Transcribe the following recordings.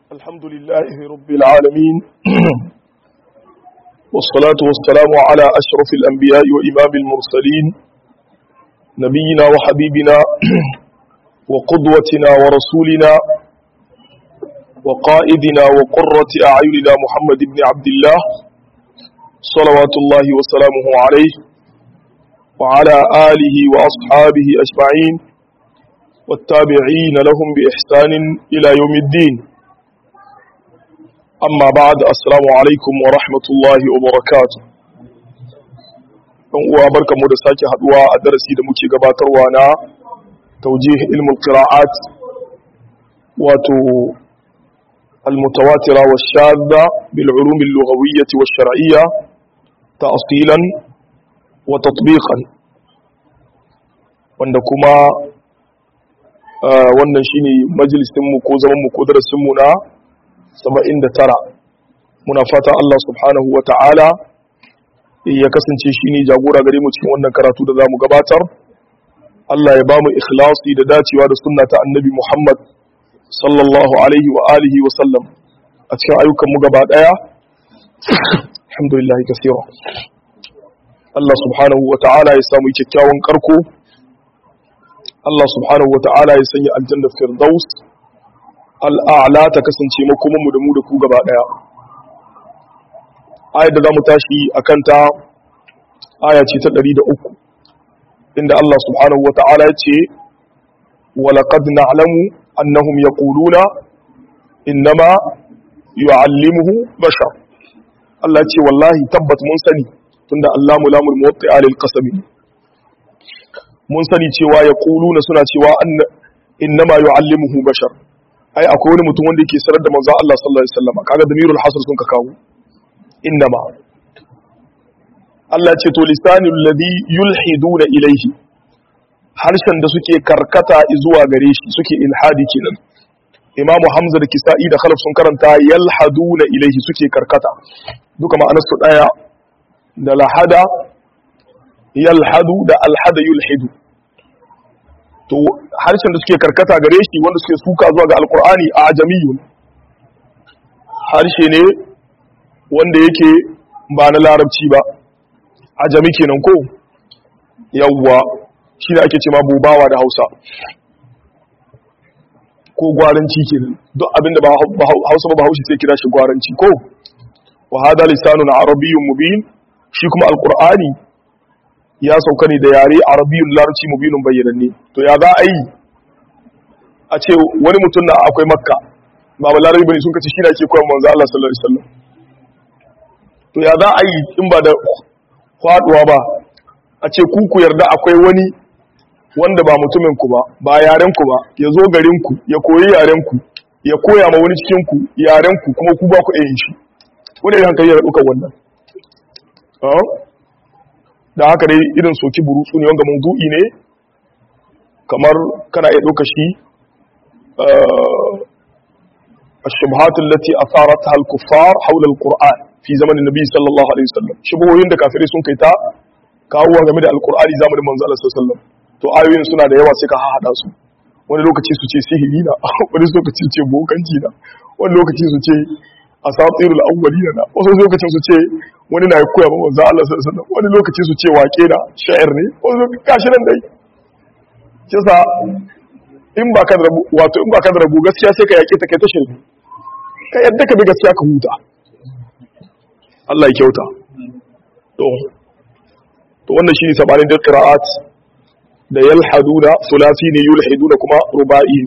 الحمد لله رب العالمين والصلاة والسلام على أشرف الأنبياء وإمام المرسلين نبينا وحبيبنا وقدوتنا ورسولنا وقائدنا وقرة أعيننا محمد بن عبد الله صلوات الله وسلامه عليه وعلى آله وأصحابه أجمعين والتابعين لهم بإحسان إلى يوم الدين أما بعد السلام عليكم ورحمة الله وبركاته uwa barkanmu da sake haduwa a darasi da muke gabatarwa na taujih ilmul qira'at wato المتواترة والشاذة بالعلوم اللغوية والشرعية تأصيلا وتطبيقا wanda kuma wannan shine majalisinmu ko zamanmu ko darasinmu na 79 muna fata Allah subhanahu wa ta'ala ya kasance shine jagora gare mu cikin wannan karatu da zamu gabatar Allah ya bamu ikhlasi da dacewa da sunna ta annabi Muhammad sallallahu alaihi wa alihi wa sallam a cikin ayyukan mu gaba daya alhamdulillah kaseera Allah subhanahu wa ta'ala ya samu kyakkyawan karko Allah subhanahu wa ta'ala ya sanya aljanna firdaus al'a'la ta kasance makoman mu da mu da ku gaba daya ayat da zamu tashi akan ta aya ce ta 103 inda Allah subhanahu wa ta'ala ya ce wa laqad na'lamu annahum yaquluna innama yu'allimuhu bashar Allah ce wallahi tabbat mun sani tunda Allah mulamul muwatti alil qasami mun sani cewa yaquluna suna cewa anna innama yu'allimuhu bashar ai akwai wani mutum wanda yake sanar da manzo Allah sallallahu alaihi wasallam kaga damirul hasr sun ka kawo innama Allah ce to lisanul ladhi yulhiduna ilayhi harshen da suke karkata zuwa gare shi suke ilhadi kenan Imam Hamza da Kisa'i da Khalaf sun karanta yalhaduna ilaihi suke karkata duka ma'anar su daya da lahada yalhadu da alhada yulhidu to harshen da suke karkata gare shi wanda suke suka zuwa ga alqur'ani a ajamiyun harshe ne wanda yake ba na larabci ba ajami kenan ko yawwa shi ne ake ce ma bubawa da hausa ko gwaranci kenan duk abinda ba hausa ba haushi sai kira shi gwaranci ko wa hada lisanun arabiyyun mubin shi kuma alqur'ani ya sauka ne da yare arabiyyun larabci mubinun bayyananne to ya za a yi a ce wani mutum na akwai makka ba ba larabi bane sun kace shi ne ake koyar manzo Allah sallallahu alaihi wasallam to ya za a yi in ba da faduwa ba a ce ku ku yarda akwai wani wanda ba mutumin ku ba ba yaren ku ba ya zo garin ku ya koyi yaren ku ya koya ma wani cikin ku yaren ku kuma ku ba ku yin shi wani hankali ya duka wannan da haka dai irin soki burutsu ne wanga mawdu'i ne kamar kana iya ɗauka shi الشبهات التي أثارتها الكفار حول القرآن في زمن النبي صلى الله عليه وسلم شبهوين da kafirai sun kai ta kawo game da alkur'ani zamanin manzo Allah sallallahu alaihi wasallam to ayoyin suna da yawa sai ka hada su wani lokaci su ce sihiri na wani lokaci su ce bokanci na wani lokaci su ce asatirul awwalina na wasu lokacin su ce wani na koya ba manzo Allah sallallahu alaihi wasallam wani lokaci su ce wake na sha'ir ne wani lokaci kashi nan dai kisa in ba ka da rabu wato in ba ka da rabu gaskiya sai ka yake ta kai ta shirme ka yadda ka bi gaskiya ka huta Allah ya kyauta to to wannan shine sabanin da qira'at da yalhaduna sulasi ne yulhiduna kuma ruba'i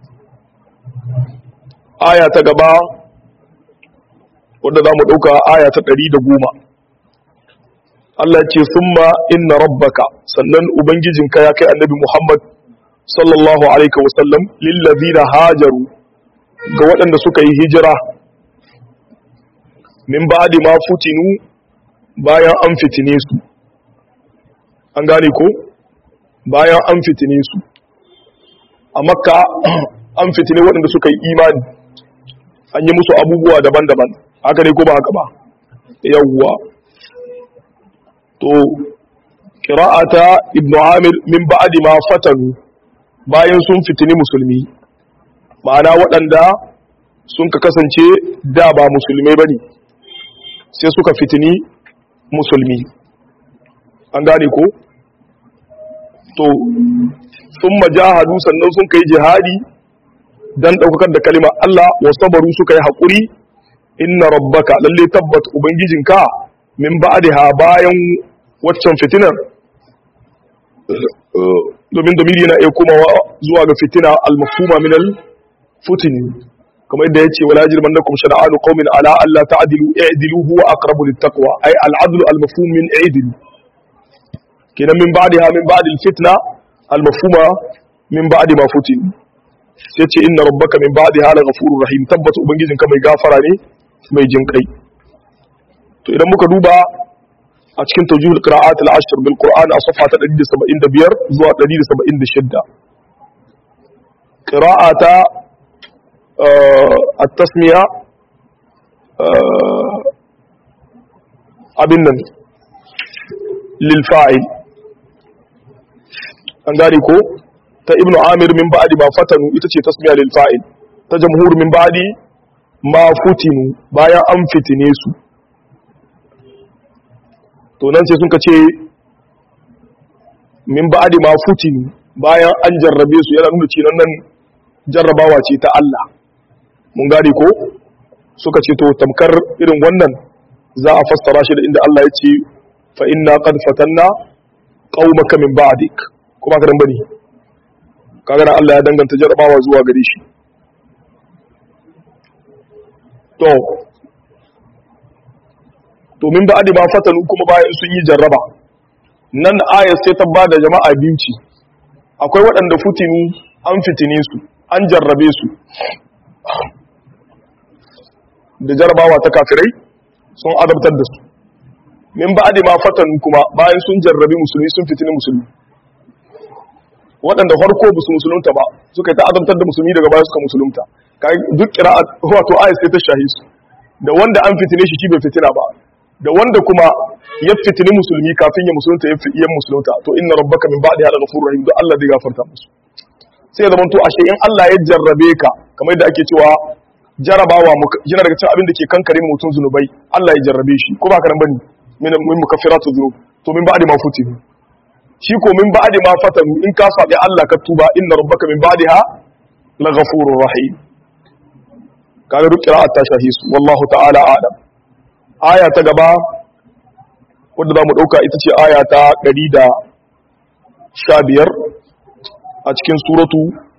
aya ta gaba wanda zamu dauka aya ta 110 Allah ya ce summa inna rabbaka sannan ubangijinka ya kai annabi Muhammad sallallahu alaihi wasallam lillazina hajaru ga waɗanda suka yi hijira min ba'di ma futinu bayan an fitine su an gane ko bayan an fitine su a makka an fitine waɗanda suka yi imani an yi musu abubuwa daban-daban haka ne ko ba haka ba yawwa to qira'ata ibnu amir min ba'di ma fatanu bayan sun fitini musulmi ma'ana waɗanda sun ka kasance da ba musulmai bane sai suka fitini musulmi an gane ko to sun majahadu sannan sun kai jihadi dan daukakar da kalima Allah wa sabaru suka yi haƙuri inna rabbaka lalle tabbat ubangijinka min ba'daha bayan waccan fitinar domin domini yana iya komawa zuwa ga fitina al-mafhuma min al-futini kamar yadda yace wala jirmannakum shana'anu qaumin ala alla ta'dilu i'dilu huwa aqrabu lit-taqwa ay al-'adlu al-mafhum min i'dilu kenan min ba'daha min ba'd al-fitna al-mafhuma min ba'd ma futin sai ce inna rabbaka min ba'daha laghafurur rahim tabbata ubangijinka mai gafara ne mai jinkai to idan muka duba a cikin tawjihul qira'at al-ashr bil qur'an a safha ta 175 zuwa 176 qira'ata at-tasmiya abin nan lil fa'il an gane ko ta ibnu amir min ba'di ma fatanu ita ce tasmiya lil fa'il ta jamhur min ba'di ma futinu bayan an fitine su to nan sai sun ka ce min ba'di ma futinu bayan an jarrabe su yana nuna cewa nan jarrabawa ce ta Allah mun gane ko suka ce to tamkar irin wannan za a fassara shi da inda Allah ya ce fa inna qad fatanna qaumaka min ba'dik kuma ka dan bane kaga Allah ya danganta jarrabawa zuwa gare shi to domin ba ba fatanu kuma bayan sun yi jarraba nan ayat sai ta bada jama'a biyu ce akwai waɗanda futinu an fitine su an jarrabe su da jarrabawa ta kafirai sun adabtar da su min ba ma fatanu kuma bayan sun jarrabe musulmi sun fitini musulmi waɗanda farko ba su musulunta ba suka yi ta adabtar da musulmi daga baya suka musulunta duk kira'a wato ayat sai ta shahi su da wanda an fitine shi shi bai fitina ba da wanda kuma ya fitini musulmi kafin ya musulunta ya musulunta to inna rabbaka min ba'di hada ghafurur rahim don Allah zai gafarta musu sai zaman to ashe in Allah ya jarrabe ka kamar yadda ake cewa jarabawa yana daga cikin abin da ke kankare mutum zunubai Allah ya jarrabe shi ko ba ka nan bane min min mukaffiratu dhunub to min ba'di ma futinu shi ko min ba'di ma fatanu in ka sabi Allah ka tuba inna rabbaka min ba'diha laghafurur rahim kaga duk qira'at ta shahisu wallahu ta'ala a'lam aya ta gaba wadda za mu ɗauka ita ce aya ta ɗari da sha biyar a cikin suratu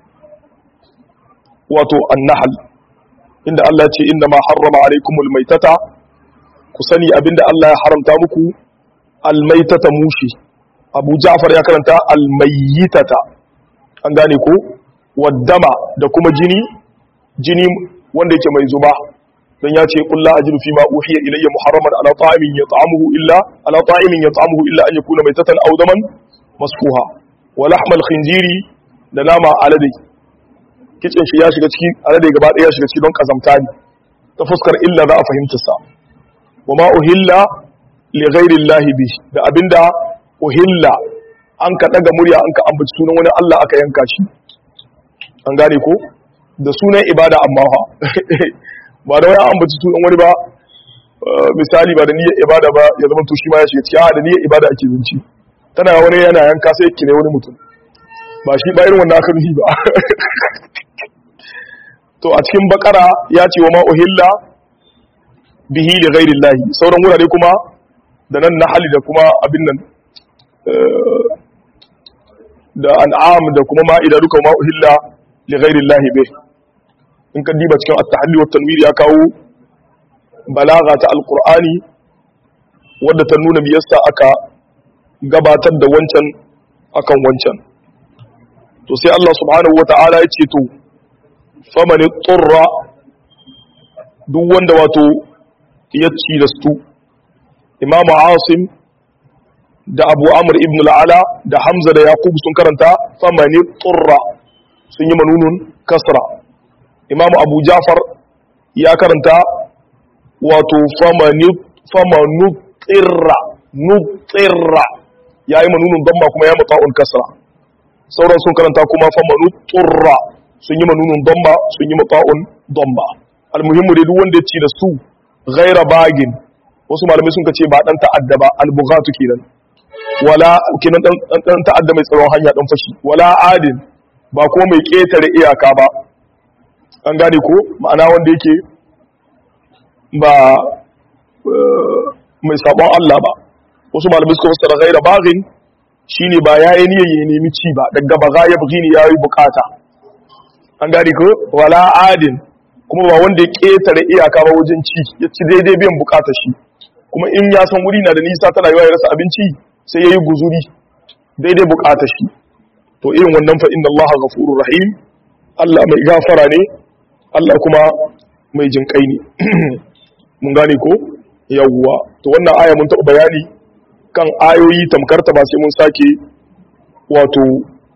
wato annahal inda Allah ce inda ma harrama alaikumul maitata ku sani abinda Allah ya haramta muku almaitata mushi abu ja'far ya karanta almayyitata an gane ko waddama da kuma jini jini wanda yake mai zuba dan ya ce kullu ajidu fi ma uhiya ilayya muharraman ala ta'imin yat'amuhu illa ala ta'imin yat'amuhu illa an yakuna maytatan aw daman masfuha wa lahmal khinziri da nama alade kicin shi ya shiga ciki alade gaba daya ya shiga ciki don kazamta ne ta fuskar illa za a fahimta sa wa ma uhilla li ghairi llahi bi da abinda uhilla an ka daga murya an ka ambaci sunan wani Allah aka yanka shi an gane ko da sunan ibada amma ha ba da wani an ambaci sunan wani ba misali ba da niyyar ibada ba ya zama to shi ma ya shiga ciki a da niyyar ibada ake zunci tana wani yana yanka sai kine wani mutum ba shi ba irin wannan aka nufi ba to a cikin bakara ya ce wa ma uhilla bihi li ghairi llahi sauran wurare kuma da nan na hali da kuma abin nan da an'am da kuma ma'ida duka ma uhilla li ghairi llahi bih in ka diba cikin at-tahalli wa tanwir ya kawo balaga ta alqur'ani wadda ta nuna biyarsa aka gabatar da wancan akan wancan to sai Allah subhanahu wata'ala ya ce to faman turra duk wanda wato ya ci da su imamu asim da abu amr ibn al'ala da hamza da yaqub sun karanta faman turra sun yi manunun kasra imamu abu jafar ya karanta wato famanu tsirra nutsirra ya yi manunun damma kuma ya mata'un kasra sauran sun karanta kuma famanu turra sun yi manunun damma sun yi mata'un damma almuhimmu dai duk wanda ya ci da su ghaira bagin wasu malamai sun ce ba dan ta'adda ba albughatu kenan wala kenan dan dan ta'adda mai tsaron hanya dan fashi wala adin ba ko mai ketare iyaka ba an gane ko ma'ana wanda yake ba mai sabon Allah ba wasu malamai suka fassara ghaira bagin shine ba yayi niyyar ya nemi ci ba daga baga ya bugi ne yayi bukata an gane ko wala adin kuma ba wanda ya ketare iyaka ba wajen ci ya ci daidai biyan bukatar shi kuma in ya san wuri na da nisa tana yiwa ya rasa abinci sai yayi guzuri daidai bukatar shi to irin wannan fa inna Allah ghafurur rahim Allah mai gafara ne Allah kuma mai jinkai ne mun gane ko yawwa to wannan aya mun taɓa bayani kan ayoyi tamkarta ba sai mun sake wato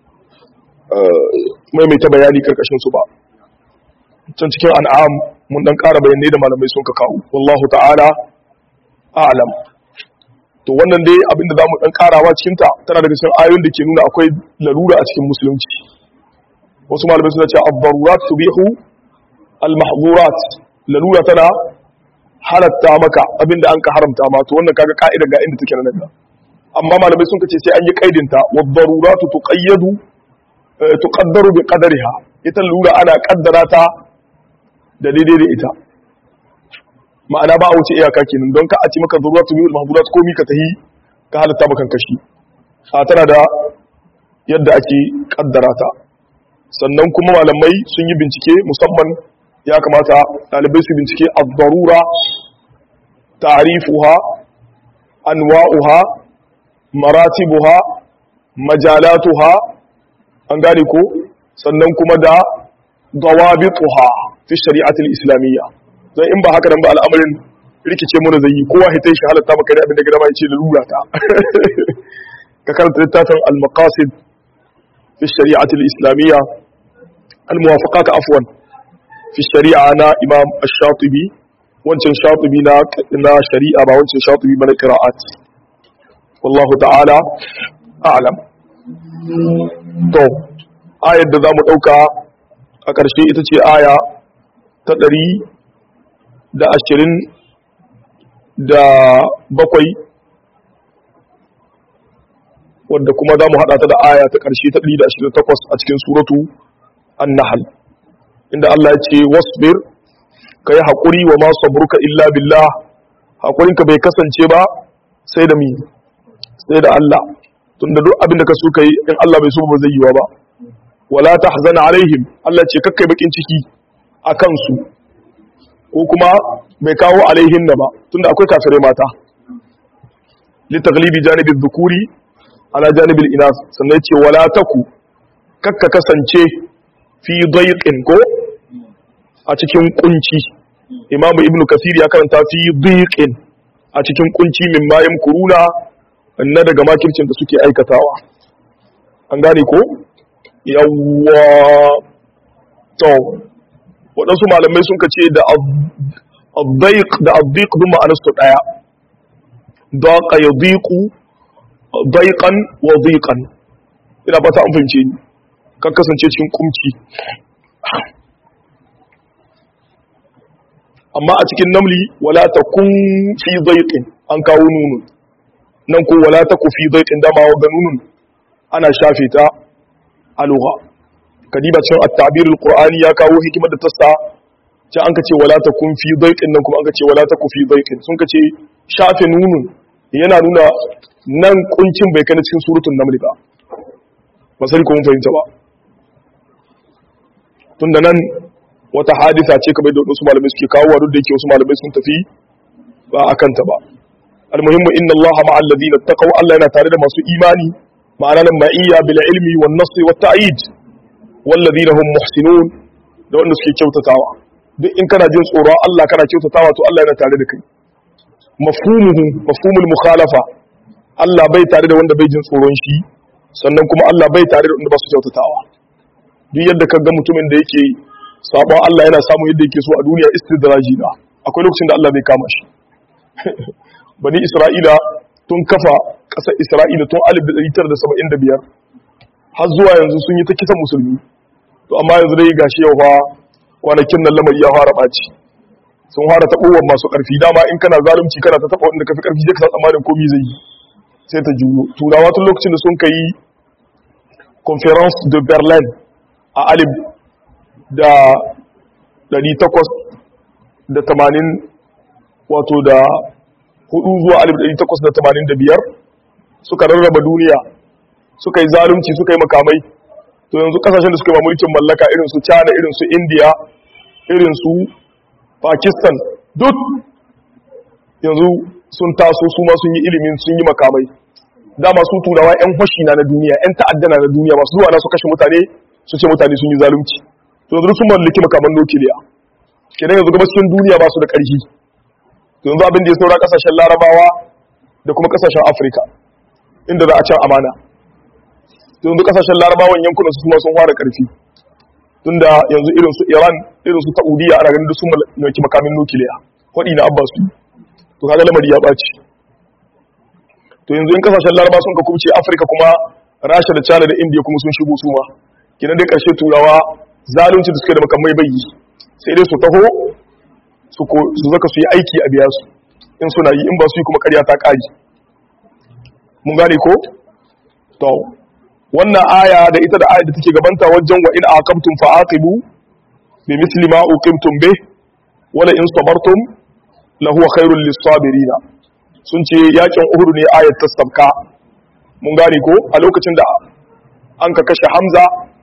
maimaita bayani karkashin su ba can cikin an'am mun dan ƙara bayanai da malamai sun ka kawo wallahu ta'ala a'lam to wannan dai abinda zamu dan ƙarawa cikin ta tana daga cikin ayoyin da ke nuna akwai lalura a cikin musulunci wasu malamai suna cewa ad-darurat tubihu al-mahdhurat lalura tana halatta maka abinda an ka haramta ma to wannan kaga ka'ida ga inda take nan amma malamai sun kace sai an yi kaidinta wad-daruratu tuqayyadu tuqaddaru bi qadariha ita lura ana kaddara ta da daidai da ita ma'ana ba a wuce iyaka kenan don ka a ci maka daruratu bil mahdurat ko mi ka tahi ka halatta maka kashi a tana da yadda ake kaddara ta sannan kuma malamai sun yi bincike musamman ya kamata ɗalibai su bincike ad-darura ta'rifuha anwa'uha maratibuha majalatuha an gane ko sannan kuma da dawabituha fi shari'atul islamiyya dan in ba haka nan ba al'amarin rikice mu da zai kowa hitai shi halatta maka da abin da gaba yace lalura ta ka karanta littafin al-maqasid fi shari'atul islamiyya al-muwafaqat afwan fi shari'a na imam ash-shatibi wancan shatibi na na shari'a ba wancan shatibi ba na qira'at wallahu ta'ala a'lam to ayar da zamu dauka a ƙarshe ita ce aya ta ɗari da ashirin da bakwai wadda kuma za mu haɗa ta da aya ta ƙarshe ta ɗari da ashirin takwas a cikin suratu an-nahl inda Allah ya ce wasbir ka yi haƙuri wa masu saburka illa billah haƙurinka bai kasance ba sai da mi sai da Allah tun da duk abin da ka so ka yi in Allah bai so ba zai yi wa ba wala tahzana alaihim Allah ce kakkai bakin ciki a kansu ko kuma bai kawo alaihin na ba tunda akwai kafirai mata li taglibi janibi dhukuri ala janibi inas sannan ce wala taku kakka kasance fi dayqin ko a cikin kunci imamu ibnu kasir ya karanta fi dayqin a cikin kunci min mayam kuruna na daga makircin da suke aikatawa an gane ko yawwa to waɗansu malamai sun kace da abdaik da abdiq dun ma'anarsu ɗaya daqa yadiqu daiqan wa diqan ina fata an fahimce ni kan kasance cikin kumci amma a cikin namli wala takun fi daiqin an kawo nunun nan ko wala taku fi daiqin dama wa nunun ana shafe ta a lugha kadiba cikin at-ta'bir al-qur'ani ya kawo hikimar da ta sa can an kace wala takun fi daiqin nan kuma an kace wala taku fi daiqin sun kace shafe nunun yana nuna nan kuncin bai kana cikin suratul naml ba ba sai ko mun fahimta ba tunda nan wata hadisa ce kamar da wasu malamai suke kawo duk da yake wasu malamai sun tafi ba akan ta ba almuhimmu inna allaha ma'al ladina taqaw Allah yana tare da masu imani ma'ana nan ma'iyya bil ilmi wan nasr wat ta'id wal ladina hum muhsinun da wanda suke kyautatawa duk in kana jin tsoron Allah kana kyautatawa to Allah yana tare da kai mafhumuhu mafhumul mukhalafa Allah bai tare da wanda bai jin tsoron shi sannan kuma Allah bai tare da wanda ba su kyautatawa duk yadda ka ga mutumin da yake sabon Allah yana samun yadda yake so a duniya istidraji na akwai lokacin da Allah bai kama shi bani Isra'ila tun kafa ƙasar Isra'ila tun 1975 har zuwa yanzu sun yi ta kisan musulmi to amma yanzu dai gashi yau fa kwanakin nan lamari ya fara ɓaci sun fara taɓowar masu ƙarfi dama in kana zalunci kana ta taɓa wanda ka fi ƙarfi sai ka san tsammanin komi zai yi sai ta juyo turawa tun lokacin da sun ka yi conference de berlin a alif da 880 wato da hudu zuwa alif 885 suka rarraba duniya suka yi zalunci suka yi makamai to yanzu kasashen da suka yi mulkin mallaka irin su china irin su india irin su pakistan duk yanzu sun taso su ma sun yi ilimin sun yi makamai dama su turawa 'yan fashi na na duniya 'yan ta'addana na duniya masu zuwa na su kashe mutane su ce mutane sun yi zalunci to yanzu sun mallaki makaman nukiliya kenan yanzu gaba cikin duniya ba su da ƙarfi to yanzu abin da ya saura kasashen larabawa da kuma kasashen afirka inda za a can amana to yanzu kasashen larabawan yankunan su kuma sun fara ƙarfi tunda yanzu irin su iran irin su saudiya ana ganin sun mallaki makamin nukiliya kwaɗi na abba su to kaga lamari ya ɓaci to yanzu in kasashen laraba sun ka kubce afirka kuma rasha da china da india kuma sun shigo su ma kinan dai karshe turawa zalunci da suke da makamai bai yi sai dai su taho su zaka su yi aiki a biya su in suna yi in ba su yi kuma karya ta kaji mun gane ko to wannan aya da ita da aya da take gabanta wajen wa in aqamtum fa aqibu bi misli ma uqimtum bih wala in sabartum lahu khairul lis-sabirina sun ce yakin uhud ne ayat ta sabka mun gane ko a lokacin da an ka kashe hamza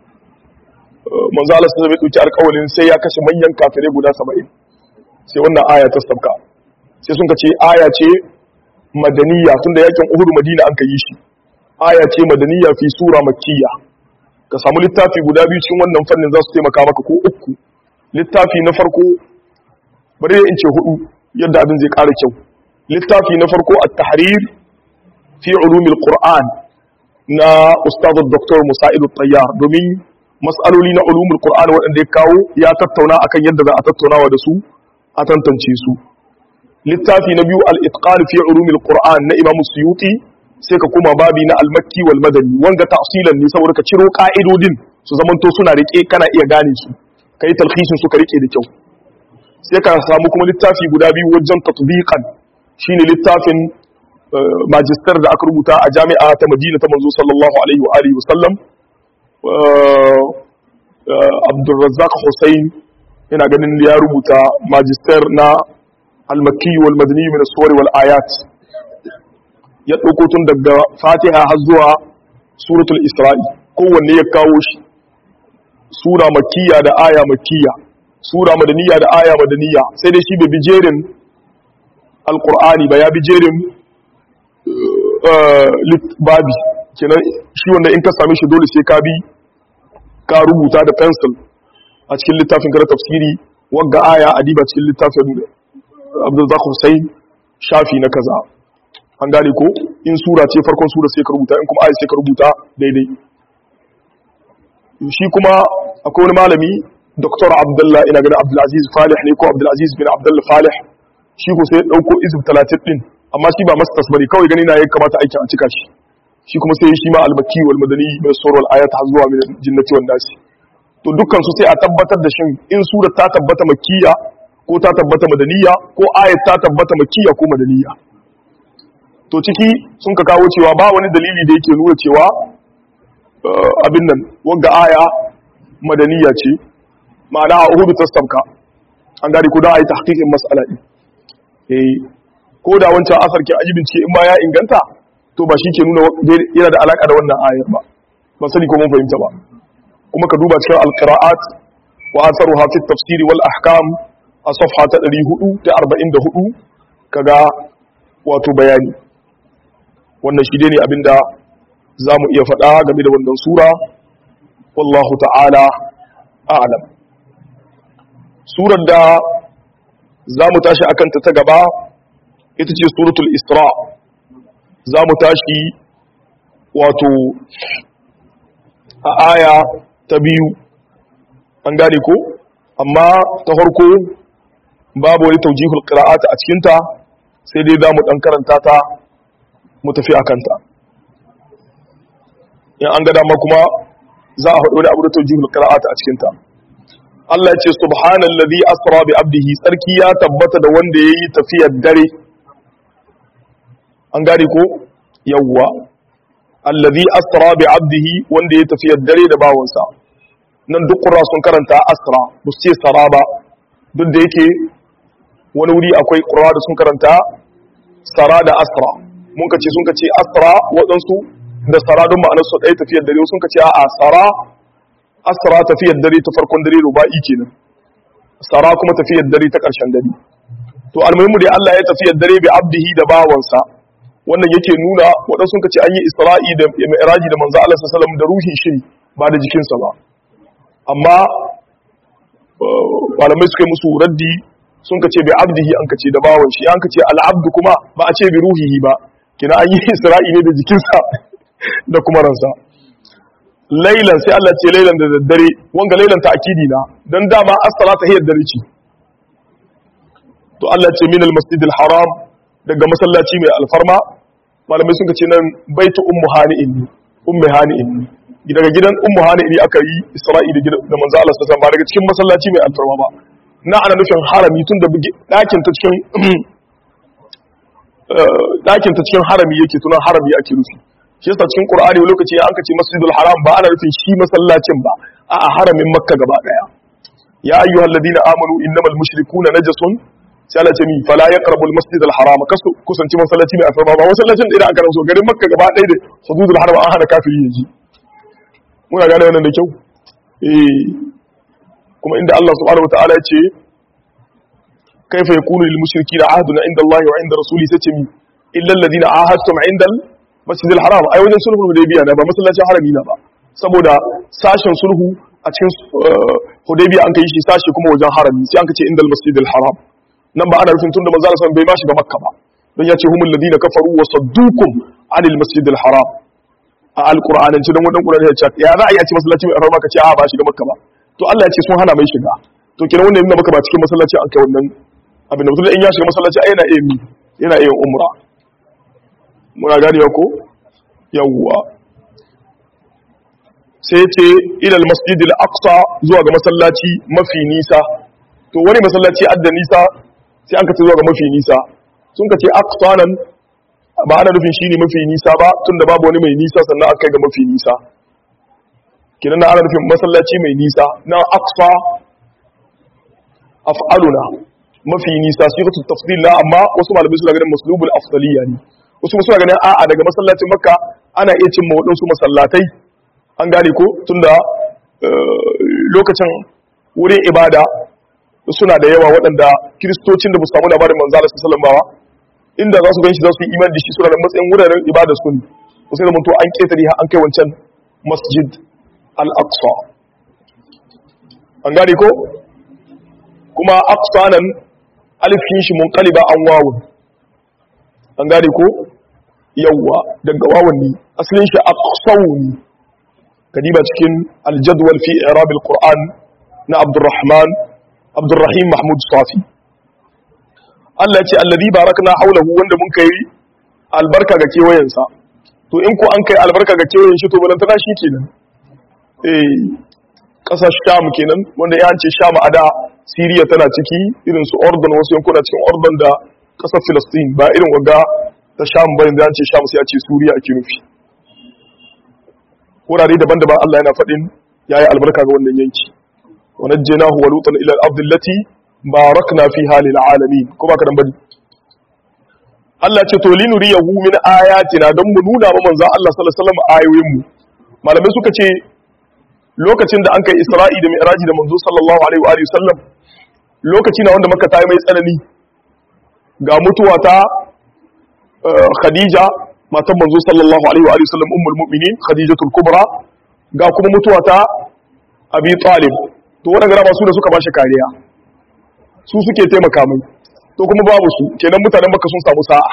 manzo Allah sai bai dauki alƙawarin sai ya kashe manyan kafirai guda 70 sai wannan aya ta sabka sai sun ka ce aya ce madaniya tunda yakin uhud madina an ka yi shi aya ce madaniya fi sura makkiya ka samu littafi guda biyu cikin wannan fannin za su taimaka maka ko uku littafi na farko bari in ce hudu yadda abin zai ƙara kyau littafi na farko a tahrir fi ulumil qur'an na ustaz dr musa'id tayyar domin mas'aloli na ulumul qur'an waɗanda ya kawo ya tattauna akan yadda za a tattaunawa da su a tantance su littafi na biyu al-itqan fi ulumil qur'an na imam suyuti sai ka kuma babi na al-makki wal madani wanga tafsilan ne saboda ka ciro ka'idodin su zamanto suna rike kana iya gane su kai talhisin su ka rike da kyau sai ka samu kuma littafi guda biyu wajen tatbiqan shine littafin magister da aka rubuta a jami'a ta Madina ta manzo sallallahu alaihi wa alihi wasallam Abdul Razzaq Hussein ina ganin ya rubuta magister na al-Makki wal Madani min as-suwar wal ayat ya dauko tun daga Fatiha har zuwa suratul Isra'i kowanne ya kawo shi sura makkiya da aya makkiya sura madaniya da aya madaniya sai dai shi bai bi jerin alkur'ani ba ya bi jerin babi kenan shi wanda in ka same shi dole sai ka bi ka rubuta da pencil a cikin littafin kara tafsiri wagga aya adiba cikin littafin abdulzak hussein shafi na kaza an gane ko in sura ce farkon sura sai ka rubuta in kuma aya sai ka rubuta daidai shi kuma akwai wani malami Dr. Abdullah ina ganin Abdulaziz Falih ne ko Abdulaziz bin Abdullah Falih shi ko sai ya dauko izib 30 din amma shi ba masters bane kawai gani na ya kamata aikin a cika shi shi kuma sai shi ma al-makki wal madani mai surul ayat har zuwa min jinnati wan nasi to dukkan su sai a tabbatar da shin in sura ta tabbata makkiya ko ta tabbata madaniya ko ayat ta tabbata makkiya ko madaniya to ciki sun ka kawo cewa ba wani dalili da yake nuna cewa abin nan wanga aya madaniya ce ma'ana a uhudu ta sabka an gari ko da a yi tahqiqin mas'ala din eh ko da wancan asar ke aji bincike in ma ya inganta to ba shi ke nuna yana da alaka da wannan ayar ba ba sani ko mun fahimta ba kuma ka duba cikin alqira'at wa atharuha fi tafsir wal ahkam a safha ta 444 kaga wato bayani wannan shi ne abinda za mu iya faɗa game da wannan sura wallahu ta'ala a'lam surar da za mu tashi akanta ta gaba ita ce suratul isra za mu tashi wato a aya ta biyu an gane ko amma ta farko babu wani taujihul qira'ata a cikinta sai dai za mu ɗan karanta ta mu tafi a kanta in an ga dama kuma za a haɗu wani abu da taujihul qira'ata a cikinta Allah ya ce subhanallazi asra bi abdihi tsarki ya tabbata da wanda yayi tafiyar dare an gane ko yawwa allazi asra bi abdihi wanda yayi tafiyar dare da bawansa nan duk qurra sun karanta asra ba su ce sara ba duk da yake wani wuri akwai qurra da sun karanta sara da asra mun ka ce sun ka ce asra waɗansu da sara don ma'anar su ɗaya tafiyar dare sun ka ce a'a sara asra tafiyar dare ta farkon dare ruba'i kenan sara kuma tafiyar dare ta ƙarshen dare to almuhimu dai Allah ya tafiyar dare bi abdihi da bawansa wannan yake nuna waɗansu sun ce an yi isra'i da mi'raji da manzo Allah sallallahu alaihi da ruhin shi ba da jikinsa ba amma malamai suka yi musu raddi sun ce bi abdihi an kace da bawan shi an kace al-abdu kuma ba a ce bi ruhihi ba kina an yi isra'i ne da jikinsa da kuma ransa lailan sai Allah ce lailan da daddare wanga lailan ta akidi na dan dama as-salata hiya dare ce to Allah ce min al-masjidil haram daga masallaci mai alfarma malamai sun ce nan baitu ummu hani'in ne ummu hani'in ne daga gidan ummu hani'in ne aka yi isra'i da gidan da manzo Allah sallallahu alaihi ba daga cikin masallaci mai alfarma ba na ana nufin harami tun da dakin ta cikin dakin ta cikin harami yake tunan harami ake nufi shi yasa cikin qur'ani wani lokaci an kace masjidul haram ba ana nufin shi masallacin ba a haramin makka gaba daya ya ayyuhal ladina amanu innamal mushrikuna najasun sai Allah ce mi fala yaqrabul masjidal haram kasu kusanci masallaci mai alfarma ba masallacin da idan aka raso garin makka gaba daya da hududul haram an hana kafiri yaji muna gane wannan da kyau eh kuma inda Allah subhanahu wataala ya ce kaifa yakunu lil mushrikeena ahdun inda Allah wa inda rasuli sai ce mi illa alladhina ahadtum inda masjidil haram ai wajen sulhu hudaybiya ne ba masallacin harami na ba saboda sashen sulhu a cikin hudaybiya an kai shi sashi kuma wajen harami sai an kace indal masjidil haram nan ba ana rufin tunda manzo Allah bai ma shiga makka ba don ya ce humul ladina kafaru wa saddukum anil masjidil haram a alqur'anance don wadan qur'ani ya ce ya za a yi a ce masallaci mai harama ka ce a ba shiga makka ba to Allah ya ce sun hana mai shiga to kenan wannan yana maka ba cikin masallaci an kai wannan abin da mutum in ya shiga masallaci ai yana iya mi yana iya umra muna ganewa ko yawwa sai ce ilal masjidil aqsa zuwa ga masallaci mafi nisa to wani masallaci adda nisa sai an ka ce zuwa ga mafi nisa sun ka ce aqsa nan ba ana nufin shine mafi nisa ba tunda babu wani mai nisa sannan aka kai ga mafi nisa kinan ana nufin masallaci mai nisa na aqsa af'aluna mafi nisa sifatu tafdil la amma wasu malamai suna ganin maslubul afdaliya ne wasu suna ganin a'a daga masallacin makka ana iya cin waɗansu masallatai an gane ko tunda lokacin wurin ibada suna da yawa waɗanda kiristocin da ba samu labarin manzo Allah sallallahu alaihi wasallam inda za su ganshi za su yi imani da shi suna da matsayin wuraren ibada su ne ko sai da mutu an ketare har an kai wancan masjid al-aqsa an gane ko kuma aqsa nan alifin shi munqaliba an wawun an gane ko yawwa daga wawan ne asalin shi aqsawni kadiba cikin aljadwal fi i'rab alquran na abdurrahman abdurrahim mahmud safi Allah ya ce alladhi barakna hawlahu wanda mun kai albarka ga kewayensa to in ko an kai albarka ga kewayen shi to balantana shi kenan eh kasar sham kenan wanda ya ce sham a da siriya tana ciki irin su ordon wasu yankuna cikin ordon da kasar filistin ba irin wanda ta sham bayan da ce sham sai a ce suriya ake nufi wurare daban-daban Allah yana faɗin yayi albarka ga wannan yanki wa najjaynahu wa lutan ila al-ardi allati barakna fiha lil alamin ko baka dan bari Allah ce to linuriyahu min ayatina don mu nuna ma manzon Allah sallallahu alaihi wasallam ayoyin mu malamai suka ce lokacin da an kai Isra'i da Mi'raji da manzo sallallahu alaihi wa alihi wasallam lokaci na wanda Makka ta yi mai tsanani ga mutuwa ta Khadija matan manzo sallallahu alaihi wa alihi wasallam ummul mu'minin Khadijatul Kubra ga kuma mutuwa ta Abi Talib to wannan gara ba su da suka bashi kariya su suke taimaka mai to kuma babu su kenan mutanen Makka sun samu sa'a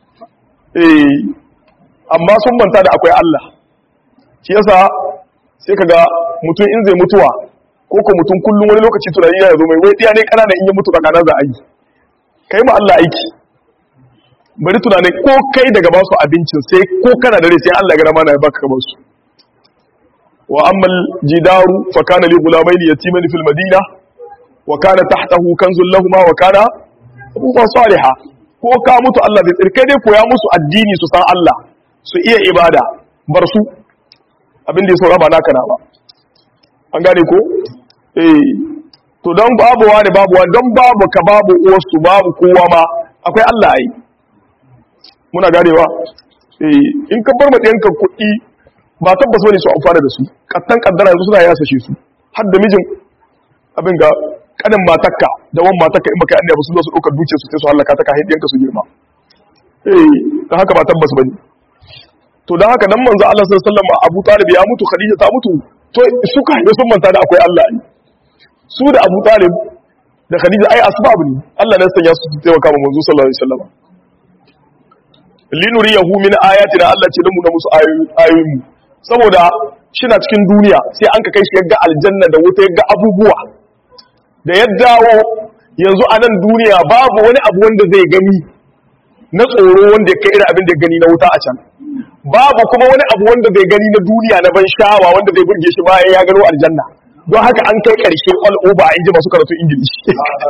eh amma sun manta da akwai Allah shi yasa sai kaga mutum in zai mutuwa ko ko mutum kullum wani lokaci tunani ya zo mai wai ɗiya ne ƙanana in yi mutu kakanan za a yi kai ma Allah aiki bari tunanin ko kai daga basu abincin sai ko kana dare sai Allah gara mana ya baka ka basu wa ammal jidaru fa kana li gulamaini yatiman fil madina wa kana tahtahu kanzul lahumma wa kana abubuwan salihah ko ka mutu Allah zai tsirkai dai koya musu addini su san Allah su iya ibada bar su abin da ya saura ba naka na ba an gane ko eh to don babu wani babu wani don babu ka babu uwarsu babu kowa ma akwai Allah ai muna ganewa eh in ka bar madiyanka kuɗi ba tabbas bane su amfana da su kattan kaddara yanzu suna yasa shi su har da mijin abin ga kanin matakka da wan matakka in baka yi annabi su zo su ɗaukar dukiyar su sai su halaka ta kai ɗiyanka su girma eh dan haka ba tabbas bane to dan haka dan manzo Allah sallallahu alaihi wasallam Abu Talib ya mutu Khadija ta mutu to suka yi sun manta da akwai Allah ne su da Abu Talib da Khadija ai asbab ne Allah ne sanya su su taimaka ma manzo sallallahu alaihi wasallam linuriyahu min ayatina Allah ce dan mu na musu ayoyin mu saboda shina cikin duniya sai an ka kai shi yagga aljanna da wuta yagga abubuwa da ya dawo yanzu a nan duniya babu wani abu wanda zai gani na tsoro wanda ya kai irin abin da ya gani na wuta a can babu kuma wani abu wanda zai gani na duniya na ban sha'awa wanda zai burge shi bayan ya gano aljanna don haka an kai karshe all over in ji masu karatu ingilishi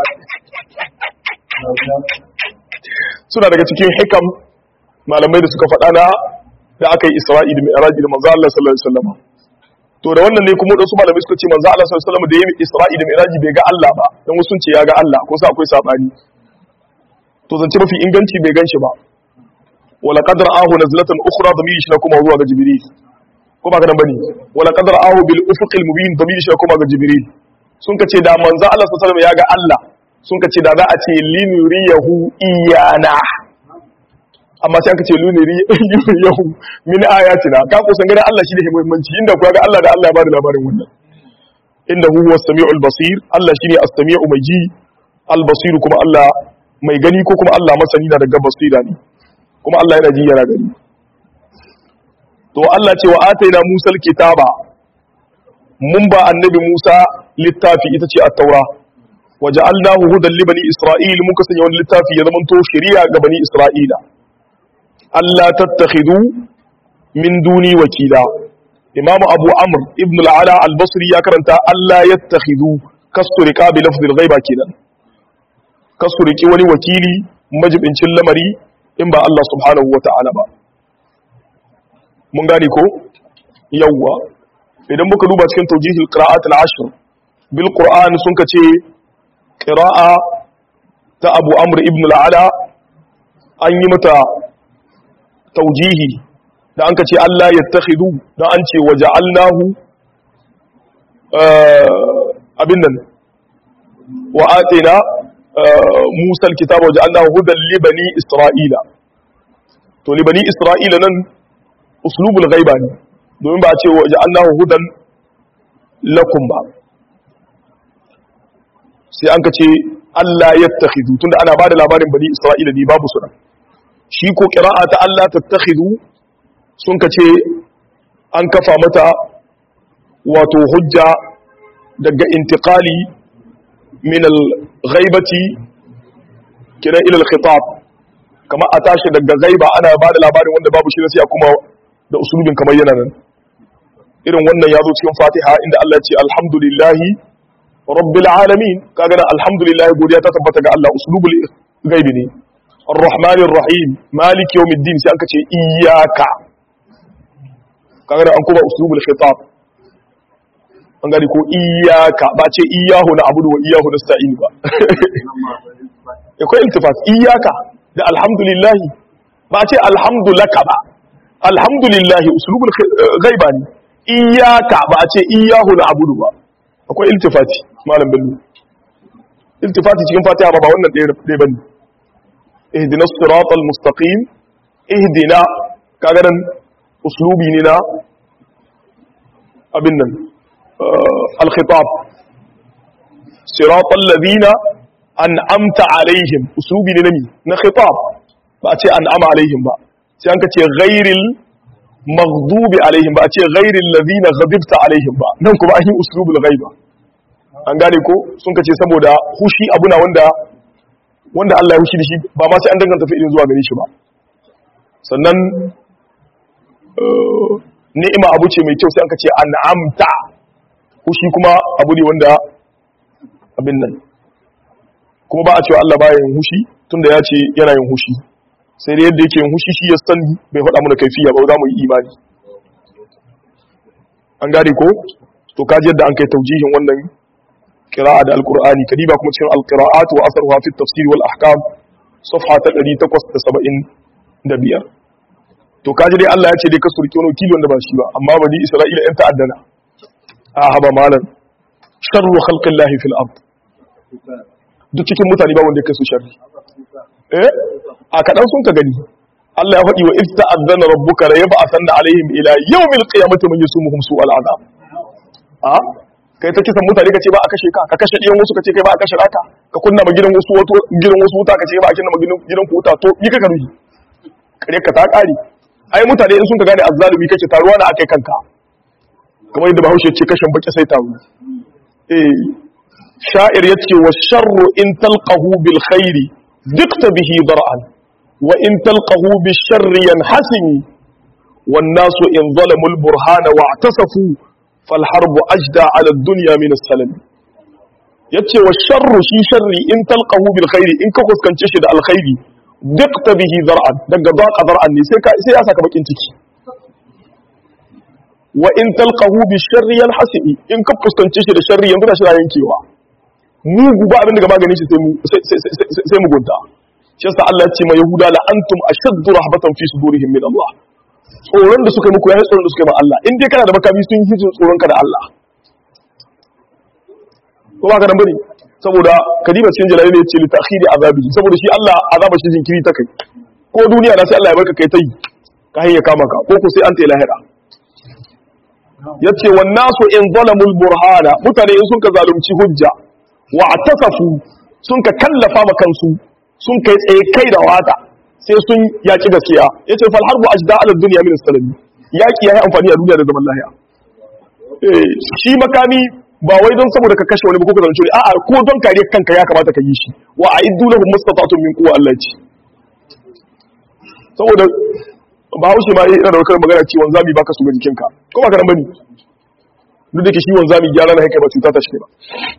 suna daga cikin hikam malamai da suka faɗa na da aka yi isra'i da mi'raji da manzo Allah sallallahu alaihi wasallam to da wannan ne kuma wasu malamai suka ce manzo Allah sallallahu alaihi wasallam da yayi isra'i da mi'raji bai ga Allah ba dan wasu sun ce ya ga Allah ko sai akwai sabani to zance mafi inganci bai ganshi ba wala qad ra'ahu nazlatan ukhra damiri shi kuma zuwa ga jibril ko ba ka nan bane wala qad ra'ahu bil ufuqil mubin damiri shi kuma ga jibril sun ka ce da manzo Allah sallallahu alaihi wasallam ya ga Allah sun ka ce da za a ce linuriyahu iyana amma sai aka ce lunuriyahu min ayatina ka ko san gane Allah shi da muhimmanci inda ku ga Allah da Allah ya bada labarin wannan inda huwa as-sami'ul basir Allah shine as-sami'u mai ji al-basir kuma Allah mai gani ko kuma Allah masani na daga basira ne kuma Allah yana ji yana gani to Allah ce wa ataina Musa al-kitaba mun ba annabi Musa littafi ita ce at-taura waja'alnahu hudan li bani isra'il muka sanya wani littafi ya zama to shari'a ga bani isra'ila Allah tattakhidu min duni wakila Imam Abu Amr ibn al-Ala al-Basri ya karanta Allah yattakhidu kasturika bi lafzil ghaiba kenan kasturiki wani wakili majibincin lamari in ba Allah subhanahu wata'ala ba mun gane ko yawwa idan muka duba cikin tawjihil qira'at al-ashr bil Qur'an sun kace qira'a ta Abu Amr ibn al-Ala an yi mata taujihi da an ka ce Allah ya takhidu da an ce waje allahu abin nan wa atina musal kitab waje allahu hudan libani isra'ila to libani isra'ila nan uslubul ghaiba ne domin ba a ce waje allahu hudan lakum ba sai an ka ce Allah ya takhidu tunda ana ba da labarin bani isra'ila ne babu su nan shi ko ƙira'a ta Allah tattakhidu sun ka ce an kafa mata wato hujja daga intiqali min al-ghaibati kiran ila al-khitab kama a tashi daga ghaiba ana ba da labarin wanda babu shi sai kuma da usulubin kamar yana nan irin wannan ya zo cikin fatiha inda Allah ya ce alhamdulillahi rabbil alamin kaga nan alhamdulillah godiya ta tabbata ga Allah usulubul ghaibi ne الرحمن الرحيم مالك يوم الدين sai aka ce iyyaka kaga da an kuma uslubul khitab an gani ko iyyaka ba ce iyyahu na abudu wa iyyahu nasta'in ba akwai iltifat iyyaka da alhamdulillah ba ce alhamdulaka ba alhamdulillah uslubul ghaiba ne iyyaka ba ce iyyahu na abudu ba akwai iltifati malam bello iltifati cikin fatiha ba ba wannan ɗaya bane اهدنا الصراط المستقيم اهدنا كاغرن اسلوبي ne na abin nan al-khitab صراط الذين انعمت عليهم اسلوبي ne nami na khitab ba a ce an'ama alaihim ba sai an ka ce ghairil maghdubi alaihim ba a ce ghairil ladina ghadibta alaihim ba nan kuma an yi uslubul ghaiba an gane ko sun ka ce saboda hushi abuna wanda wanda Allah ya hushi da shi ba ma sai an danganta fi'ilin zuwa gare shi ba sannan ni'ima abu ce mai kyau sai an ka ce an'amta hushi kuma abu ne wanda abin nan kuma ba a cewa Allah baya yin hushi tunda ya ce yana yin hushi sai dai yadda yake yin hushi shi ya san bai faɗa mana kaifiya ba za mu yi imani an gane ko to kaji yadda an kai taujihin wannan qira'a da alqur'ani kadiba kuma cikin alqira'at wa asruha fi tafsir wal ahkam safha ta 875 to kaji dai Allah ya ce dai ka surki wani kilo da ba shi ba amma bani Isra'ila yan ta'addana a haba malan sharru khalqillahi fil ard duk cikin mutane ba wanda ya kai su sharri eh a kadan sun ka gani Allah ya faɗi wa ifta azana rabbuka la yab'athanna alaihim ila yawmil qiyamati man yusumuhum su'al azab a kai ta kisan mutane kace ba a kashe ka ka kashe diyan wasu kace kai ba a kashe raka ka kunna ma gidan wasu wato gidan wasu wuta kace ba a kunna ma gidan gidan ku wuta to ni ka karuji kare ka ta kare ai mutane in sun ka gane azzalumi kake taruwa na akai kanka kamar yadda Bahaushe ce kashin baki sai taru eh sha'ir yace wa sharru in talqahu bil khairi dikta bihi dar'an وإن تلقه بالشر ينحسم والناس إن ظلموا البرهان واعتصفوا فالحرب أجدى على الدنيا من السلم yace wa sharru shi sharri in talqahu bil khairi in ka fuskance shi da alkhairi dukta bihi zar'an daga daqa zar'an ne sai sai ya saka bakin ciki wa in talqahu bil sharri yanhasibi in ka fuskance shi da sharri yanzu da shi yankewa mugu ba abin daga magani shi sai mu sai mugunta shi yasa Allah ya ce ma Yahuda la antum ashaddu rahbatan fi sudurihim min Allah tsoron da suka muku yayi tsoron da suka yi ma Allah in dai kana da makami sun yi tsoron ka da Allah ko ba ka nan bane saboda kadiba cikin jalali ne ce li ta'khiri azabi saboda shi Allah azaba shi jinkiri ta kai ko duniya da sai Allah ya barka kai tai ka hayya kama ka ko ko sai an tayi lahira yace wan nasu in zalamul burhana mutane in sun ka zalunci hujja wa atasafu sun ka kallafa ma kansu sun kai tsaye kai da wata sai sun yaki gaskiya yace fal harbu ajda ala dunya min salami yaki yayi amfani a duniya da zaman lahiya eh shi makami ba wai don saboda ka kashe wani ba ko ka zalunci a'a ko don kare kanka ya kamata ka yi shi wa a'iddu lahum mustata'tum min quwwa Allah ce saboda ba haushi ma yana da wakar magana cewa zami baka su ga jikinka ko ba ka nan bane duk da ke shi wanzami gyara na haka ba cuta ta shi ba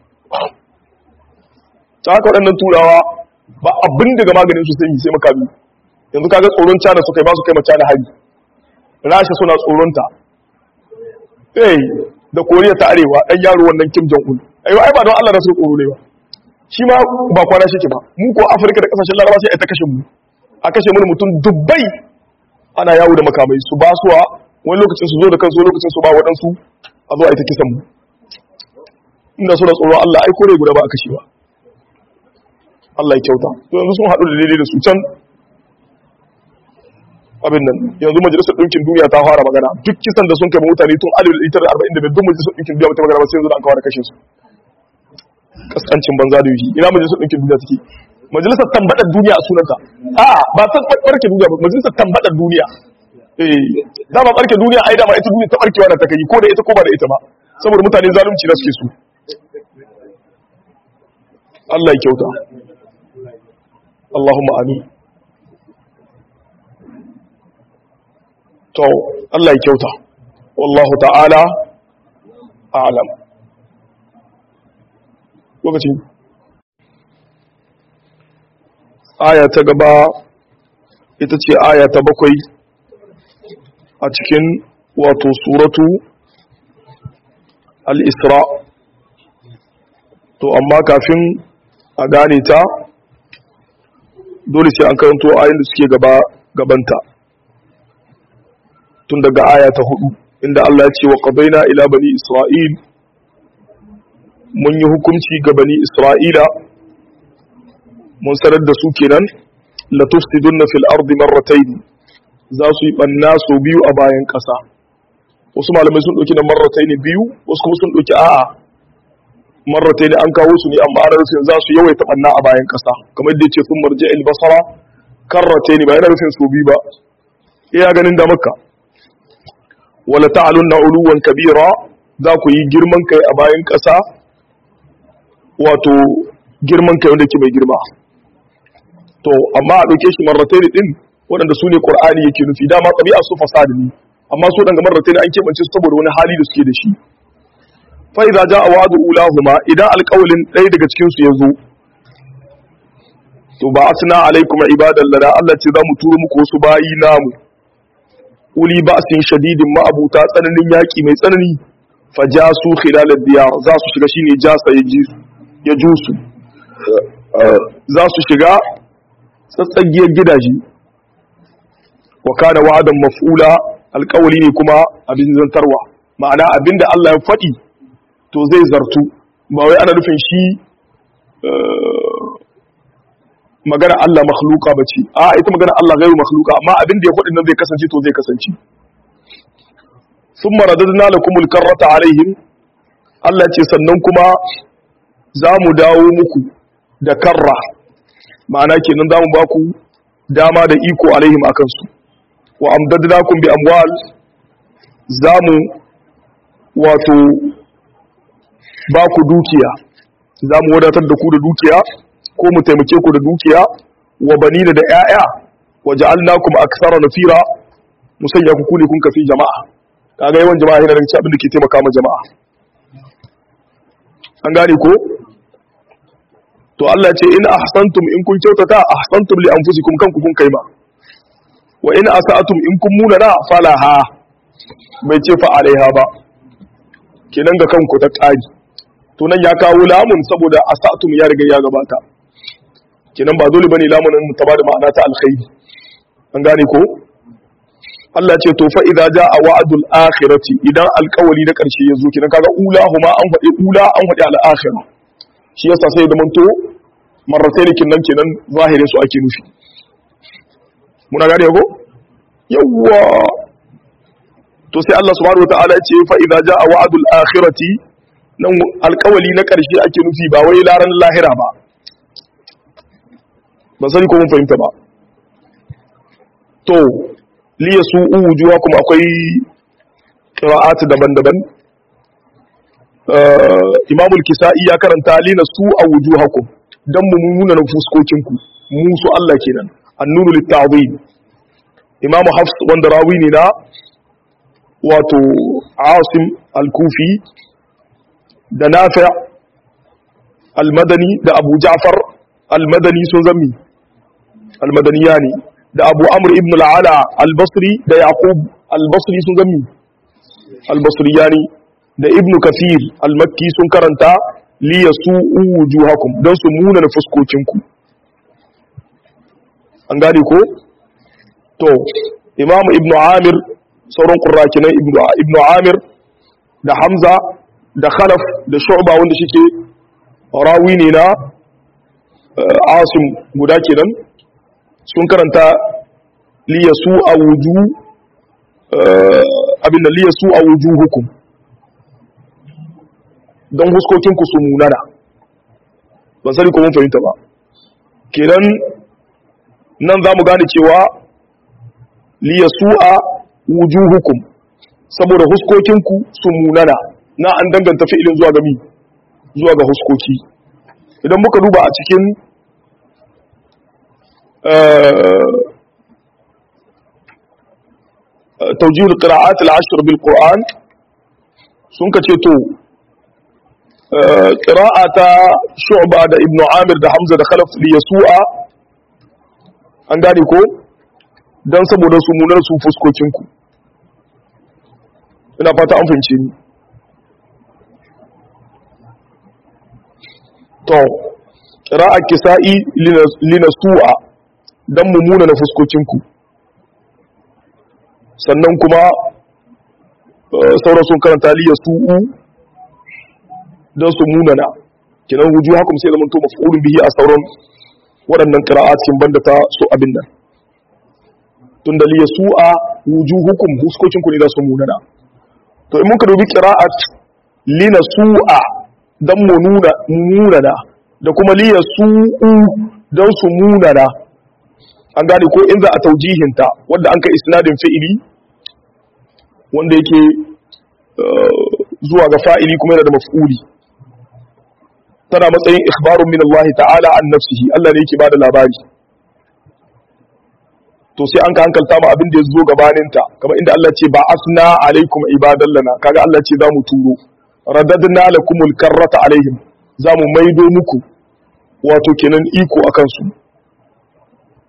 ta haka waɗannan turawa ba abin daga maganin su sai sai makami yanzu kaga tsoron cana su kai ba su kai mace da hari rasha suna tsoronta eh da koriya ta arewa dan yaro wannan kim jong un ayo ai ba don Allah da su tsoro ne ba shi ma ba kwana shi ke ba mu ko afirka da kasashen laraba sai ai ta kashe mu a kashe mu mutum dubbai ana yawo da makamai su ba suwa wani lokacin su zo da kansu lokacin su ba waɗansu a zo a ita kisan mu inda suna tsoro Allah ai kore guda ba a kashewa Allah ya kyauta to yanzu sun haɗu da daidai da su can abin nan yanzu majalisar ɗinkin duniya ta fara magana duk kisan da sun kai mutane tun alif litar arba'in da duk majalisar ɗinkin duniya ta magana ba sai yanzu da an kawar kashe su kaskancin banza da yushi ina majalisar ɗinkin duniya take majalisar tambaɗar duniya a sunanta a ba ta ɓarke duniya ba majalisar tambaɗar duniya eh dama ɓarke duniya ai dama ita duniya ta ɓarkewa da ta kai ko da ita ko ba da ita ba saboda mutane zalunci na suke su Allah ya kyauta Allahumma amin to Allah ya kyauta wallahu ta'ala a'lam lokacin aya ta gaba ita ce aya ta bakwai a cikin wato suratu al-isra to amma kafin a gane ta dole sai an karanto ayin da suke gaba gabanta tun daga aya ta hudu inda Allah ya ce wa qadaina ila bani isra'il mun yi hukunci ga bani isra'ila mun sanar da su kenan la tufsidunna fil ardi marratayn za su yi banna so biyu a bayan kasa wasu malamai sun dauki na marratayn biyu wasu kuma sun dauki a'a marratayn an kawo su ne amma ana rufin za su yawaita banna a bayan kasa kamar da yace sun marja al basara karratayn ba yana rufin so biyu ba iya ganin da makka wala ta'alunna uluwan kabira za ku yi girman kai a bayan kasa wato girman kai wanda ke mai girma to amma a ɗauke shi marratai din waɗanda su ne ƙur'ani yake nufi dama ɗabi'a su fasadi ne amma su ɗanga marratai an keɓance su saboda wani hali da suke da shi fa idza jaa wa'du ulahuma idan alƙawlin ɗaya daga cikin su yazo to ba asna alaikum ibadan lana Allah ce za mu turo muku wasu bayi namu uli ba'sin shadidin ma'abuta tsananin yaki mai tsanani fajasu khilal diyar za su shiga shine jasa ya ji ya jusu za su shiga tsatsagiyar gidaje wa kana wa'adan maf'ula alƙawari ne kuma abin zantarwa ma'ana abinda Allah ya faɗi to zai zartu ba wai ana nufin shi magana Allah makhluka bace a ita magana Allah gairu makhluka amma abinda ya faɗi nan zai kasance to zai kasance thumma radadna lakumul karrata alaihim Allah ce sannan kuma za mu dawo muku da karra ma'ana kenan za mu ba ku dama da iko alaihim akan su wa amdadnakum bi amwal za mu wato ba ku dukiya za mu wadatar da ku da dukiya ko mu taimake ku da dukiya wa banina da 'ya'ya wa ja'alnakum aktsara nafira musanya ku kune kun kafi jama'a kaga yawan jama'a yana daga abin da ke taimaka ma jama'a an gane ko to Allah ce in ahsantum in kun kyautata ahsantum li anfusikum kanku kun kai ma wa in asa'atum in kun munana falaha bai ce fa alaiha ba kenan ga kanku ta ƙari to nan ya kawo lamun saboda asa'atum ya riga ya gabata kenan ba dole bane lamunin mu ta bada ma'ana ta alkhairi an gane ko Allah ce to fa idza jaa wa'dul akhirati idan alƙawari na ƙarshe ya zo kenan kaga ula huma an faɗi ula an faɗi al akhirah shi yasa sai da manto marratayn kenan kenan zahirin su ake nufi muna gane ko yawwa to sai Allah subhanahu wataala ya ce fa idza jaa wa'dul akhirati nan alƙawali na ƙarshe ake nufi ba wai laran lahira ba ban sani ko mun fahimta ba to li yasu'u wujuhakum akwai qira'at daban-daban Imam al-Kisa'i ya karanta li nasu'a wujuhakum dan mu nuna na fuskokinku mu su Allah kenan annunu lit-ta'zim Imam Hafs wanda rawi ne na wato Asim al-Kufi da Nafi' al-Madani da Abu Ja'far al-Madani sun zami al-Madaniyani da Abu Amr ibn al-Ala al-Basri da Yaqub al-Basri sun zami al-Basriyani da Ibn Kathir al-Makki sun karanta li yasu'u wujuhakum dan su muna na fuskokinku an gane ko to Imam Ibn Amir sauran qurrakinai Ibn Amir da Hamza da Khalaf da Shu'ba wanda shike rawi ne na Asim guda kenan sun karanta liyasu a wuju abin da liyasu a wuju hukum don huskokinku su munana ban sani ko mun fahimta ba kenan nan za mu gane cewa liyasu a wuju hukum saboda huskokinku su munana na an danganta fi'ilin zuwa ga mi zuwa ga huskoki idan muka duba a cikin توجيه القراءات العشر بالقرآن سنك تيتو قراءة شعبة دا ابن عامر دا حمزة دا خلف ليسوع an gane ko don saboda su munar su fuskokinku ina fata an fahimce ni to ƙira'a kisa'i linasu'a don mummuna na fuskokinku sannan kuma sauran sun karanta liya su'u don su munana kinan wuju hakum sai zama to maf'ulun bihi a sauran waɗannan qira'at kin banda ta so abin nan tunda liya su'a wuju hukum huskokin ku ne da su munana to in muka dubi qira'at lina su'a dan mu nuna munana da kuma liya su'u dan su munana an gane ko in za a taujihinta wanda an ka isnadin fi'ili wanda yake zuwa ga fa'ili kuma yana da maf'uli tana matsayin ikhbarun min Allah ta'ala an nafsihi Allah ne yake bada labari to sai an ka hankalta ma abin da ya zo gabaninta kamar inda Allah ce ba asna alaikum ibadan lana kaga Allah ce za mu turo radadna lakumul karrata alaihim za mu maido muku wato kenan iko akan su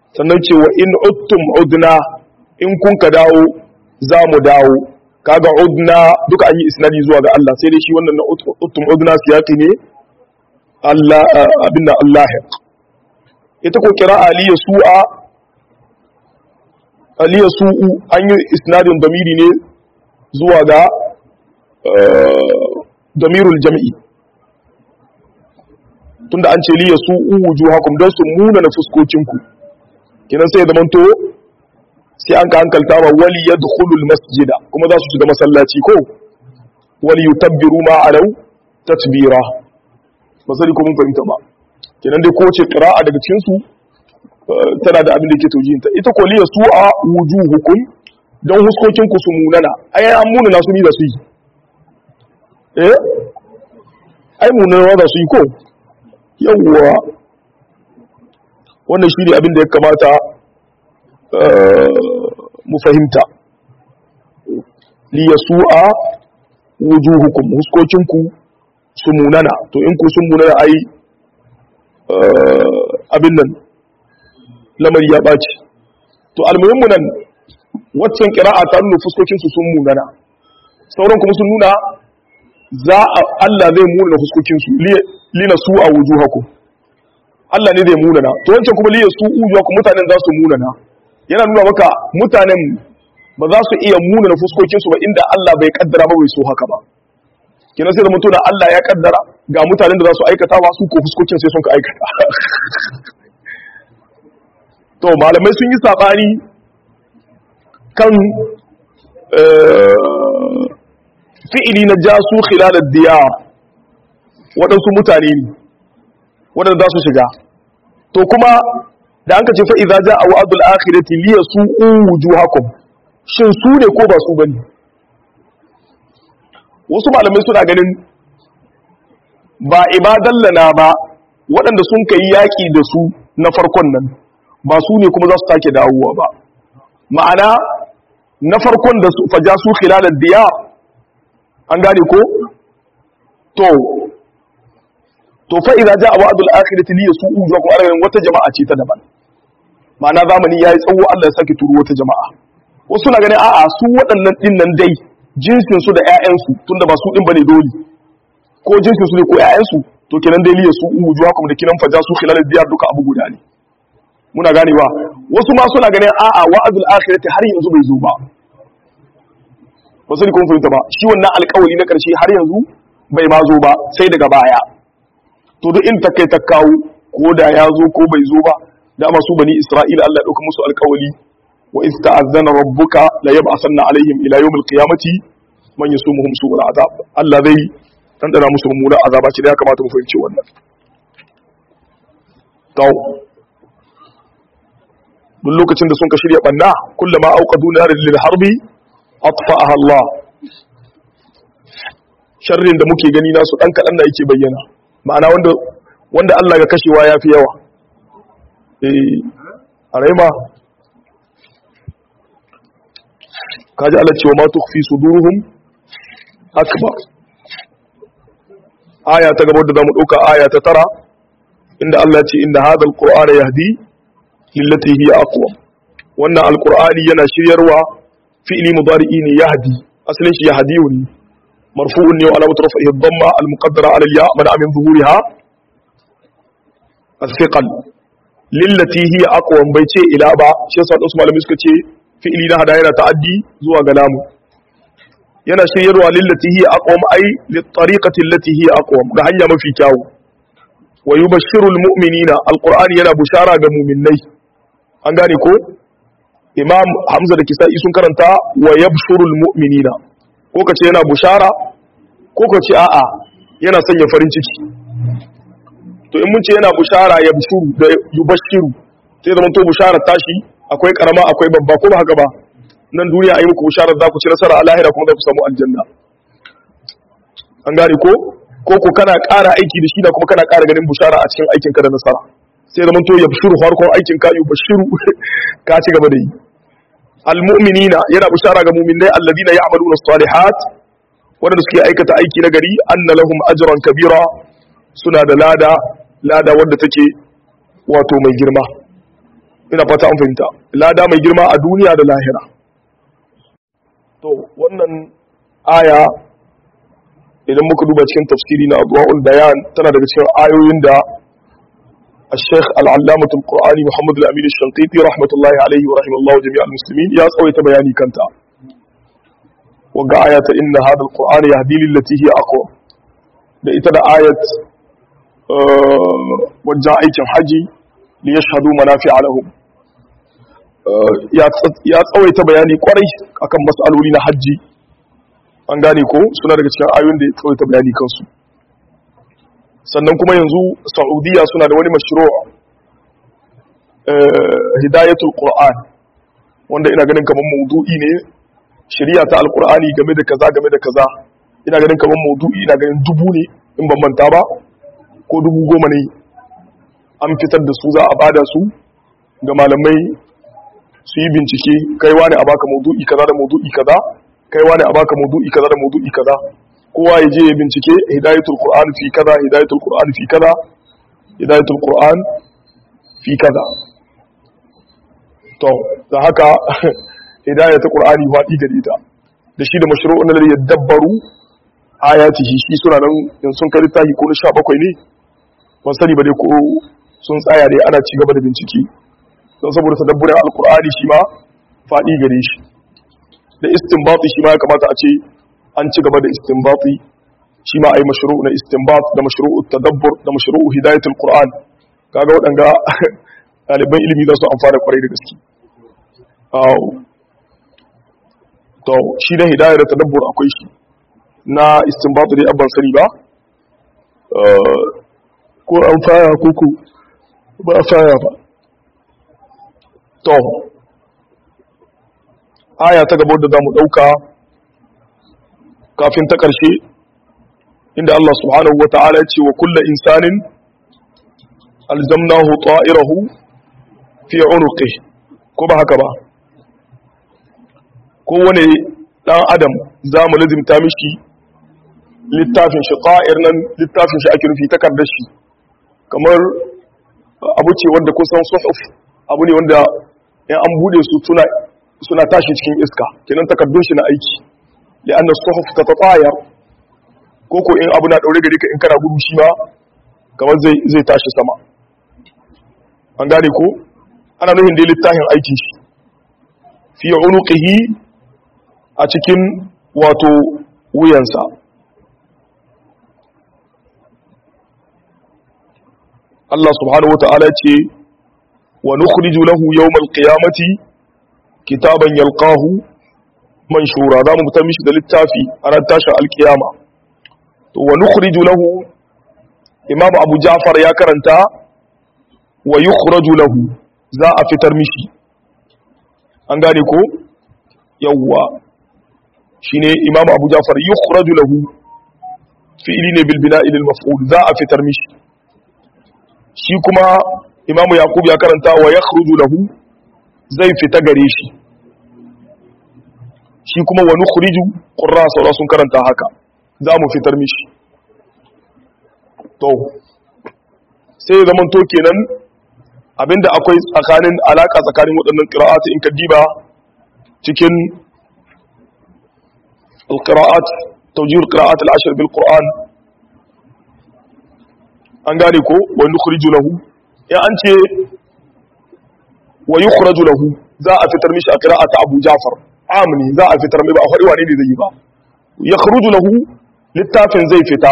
sannan ce wa in uttum udna in kun ka dawo za mu dawo kaga udna duka an yi isnadi zuwa ga Allah sai dai shi wannan na uttum udna siyaqi ne Allah abinda Allah ita ko kira aliya su'a aliya su'u an yi isnadin damiri ne zuwa ga damirul jam'i tunda an ce liya su'u wujuhakum don su muna na fuskokinku kinan sai da manto sai an ka hankalta wa wali yadkhulul masjida kuma za su shiga masallaci ko wali yutabbiru ma alau tatbira ba sai ko mun fahimta ba kenan dai kowace qira'a daga cikin su tana da abin da yake taujinta ita ko liya su'a wujuhukum don huskokin ku su munana ai an munana su ni da su yi eh ai munana da su yi ko yawwa wannan shi ne abin da ya kamata mu fahimta liya su'a wujuhukum huskokinku su munana to in ku sun munana ai abin nan lamari ya ɓaci to almuhimmu nan waccan kira'a ta nuna fuskokinsu sun munana sauran kuma sun nuna za a Allah zai munana fuskokinsu lina su'a wujuhakum Allah ne zai munana to wancan kuma liya su wujuhakum mutanen za su munana yana nuna maka mutanen ba za su iya munana fuskokinsu ba inda Allah bai kaddara ba bai so haka ba kina sai da mutum da Allah ya kaddara ga mutanen da za su aikata ba su ko fuskokin sai sun ka aikata to malamai sun yi sabani kan fi'ili na jasu khilalad diyar waɗansu mutane ne waɗanda za su shiga to kuma da an ka ce fa'iza ja a wa'adul akhirati liya su wujuhakum shin su ne ko ba su bane wasu malamai suna ganin ba ibadan lana ba waɗanda sun kai yaƙi da su na farkon nan ba su ne kuma za su take dawowa ba ma'ana na farkon da su faja su khilalar diya an gane ko to to fa idza jaa wa'dul akhirati li yasu'u wujuhakum ala wata jama'a ce ta daban ma'ana zamani yayi tsawo Allah ya saki turo wata jama'a wasu na ganin a'a su waɗannan din nan dai jinsin su da ƴaƴan su tunda ba su din bane dole ko jinsin su ne ko ƴaƴan su to kenan dai li yasu'u wujuhakum da kinan faja su khilal diyar duka abu guda ne muna ganewa wasu ma suna ganin a'a wa'dul akhirati har yanzu bai zo ba wasu ne kun fahimta ba shi wannan alƙawari na ƙarshe har yanzu bai ma zo ba sai daga baya to duk in ta kai ta kawo ko da ya zo ko bai zo ba dama su bani isra'ila Allah ya dauka musu alƙawali wa iz ta'azzana rabbuka la yab'athanna alaihim ila yawmil qiyamati man yasumuhum su'ul azab Allah zai tantana musu mummuna azaba ce da ya kamata mu fahimci wannan to duk lokacin da sun ka shirya banna kullama auqadu narin lil harbi atfa'aha Allah sharrin da muke gani nasu dan kadan da yake bayyana ma'ana wanda wanda Allah ga kashewa ya fi yawa eh a raima kaji Allah cewa ma tukhfi suduruhum akbar aya ta gaba da zamu dauka aya ta tara inda Allah ce inda hadha alqur'ana yahdi lillati hiya aqwam wannan alqur'ani yana shiryarwa fi'li mudari'i ne yahdi asalin shi yahdiyu ne marfu'un ne wa alamatu rafihi dhamma almuqaddara ala al-ya mana min zuhuriha الثقل للتي هي اقوى bai ce ila ba shi yasa wasu malamai suka ce fi'ili na hada yana ta'addi zuwa ga lamu yana shiryarwa lillati hiya aqwam ay li tariqati allati hiya aqwam ga hanya mafi kyawu wa yubashshirul mu'minina alqur'ani yana bushara ga mu'minnai an gane ko imam hamza da kisa'i sun karanta wa yabshurul mu'minina ko kace yana bushara ko kace a'a yana sanya farin ciki to in mun ce yana bushara ya bushuru da yubashiru sai zaman to bushara tashi akwai karama akwai babba ko ba haka ba nan duniya ayi muku bushara za ku ci nasara a lahira kuma za ku samu aljanna an gane ko ko ko kana ƙara aiki da shi da kuma kana ƙara ganin bushara a cikin aikin ka da nasara sai zaman to ya bushuru farkon aikin ka yubashiru ka ci gaba da yi almu'minina yana bushara ga mu'minai alladina ya'maluna as-salihat wanda suke aikata aiki na gari anna lahum ajran kabira suna da lada lada wadda take wato mai girma ina fata an fahimta lada mai girma a duniya da lahira to wannan aya idan muka duba cikin tafsiri na adwa'ul bayan tana daga cikin ayoyin da الشيخ العلامة القرآني محمد الأمين الشنقيطي رحمة الله عليه ورحمه الله جميع المسلمين يا صويت بياني كنتا وقع آية إن هذا القرآن يهدي للتي هي أقوى لإتدى آية أه وجاء أيتم حجي ليشهدوا منافع لهم أه يا صويت بياني قري أكم مسألولين حجي an gane ko suna daga cikin ayoyin da ya tsawaita bayani kansu sannan kuma yanzu saudiya suna da wani mashiro hidayatul qur'an wanda ina ganin kamar maudu'i ne shari'a ta alqur'ani game da kaza game da kaza ina ganin kamar maudu'i ina ganin dubu ne in ban manta ba ko dubu goma ne an fitar da su za a bada su ga malamai su yi bincike kai wani a baka maudu'i kaza da maudu'i kaza kai wani a baka maudu'i kaza da maudu'i kaza kowa ya je ya bincike hidayatul qur'an fi kaza hidayatul qur'an fi kaza hidayatul qur'an fi kaza to da haka hidayatul qur'ani wadi gare ta da shi da mashru'un da ya dabbaru ayatihi shi suna nan in sun kai tahi ko na 17 ne ban sani ba dai ko sun tsaya dai ana ci gaba da bincike don saboda tadabburin alqur'ani shi ma fadi gare shi da istinbati shi ma ya kamata a ce an ci gaba da istinbati shi ma ai mashru'u na istinbat da mashru'u tadabbur da mashru'u hidayatul qur'an kaga waɗanga ɗaliban ilimi za su amfana kwarai da gaske to shi da hidayar da tadabbur akwai shi na istinbat dai abban sani ba ko an fara koko ba a fara ba to aya ta gaba da za mu ɗauka kafin ta ƙarshe inda Allah subhanahu wa ta'ala ce wa kulla insanin alzamnahu ta'irahu fi unuqi ko ba haka ba kowane ɗan adam za mu lazimta mishi littafin shi ƙa'ir nan littafin shi ake nufi takardar shi kamar abu ce wanda kusan suhuf abu ne wanda in an bude su suna tashi cikin iska kenan takardun shi na aiki لأن الصحف تتطاير koko in abu na daure gari ka in kana gudu shi ma kamar zai zai tashi sama an gane ko ana nufin da littafin aikin shi fi unuqihi a cikin wato wuyansa Allah subhanahu wata'ala ce wa nukhriju lahu yawmal qiyamati kitaban yalqahu manshura za mu fitar mishi da littafi a ran tashin alkiyama to wa nukhriju lahu imam abu ja'far ya karanta wa yukhraju lahu za a fitar mishi an gane ko yawwa shine imam abu ja'far yukhraju lahu fi'li ne bil bina'i lil maf'ul za a fitar mishi shi kuma imam yaqub ya karanta wa yakhruju lahu zai fita gare shi shi kuma wani khuriju ƙurra saura sun karanta haka za mu fitar mishi to sai zaman to kenan abinda akwai tsakanin alaka tsakanin waɗannan ƙira'at in ka diba cikin alƙira'at taujiyar ƙira'at al'ashir bil ƙur'an an gane ko wani khuriju lahu ya an ce wa yi lahu za a fitar mishi a ƙira'at abu jafar amini za a fitar mai ba a faɗi wane ne zai yi ba ya kharuju lahu littafin zai fita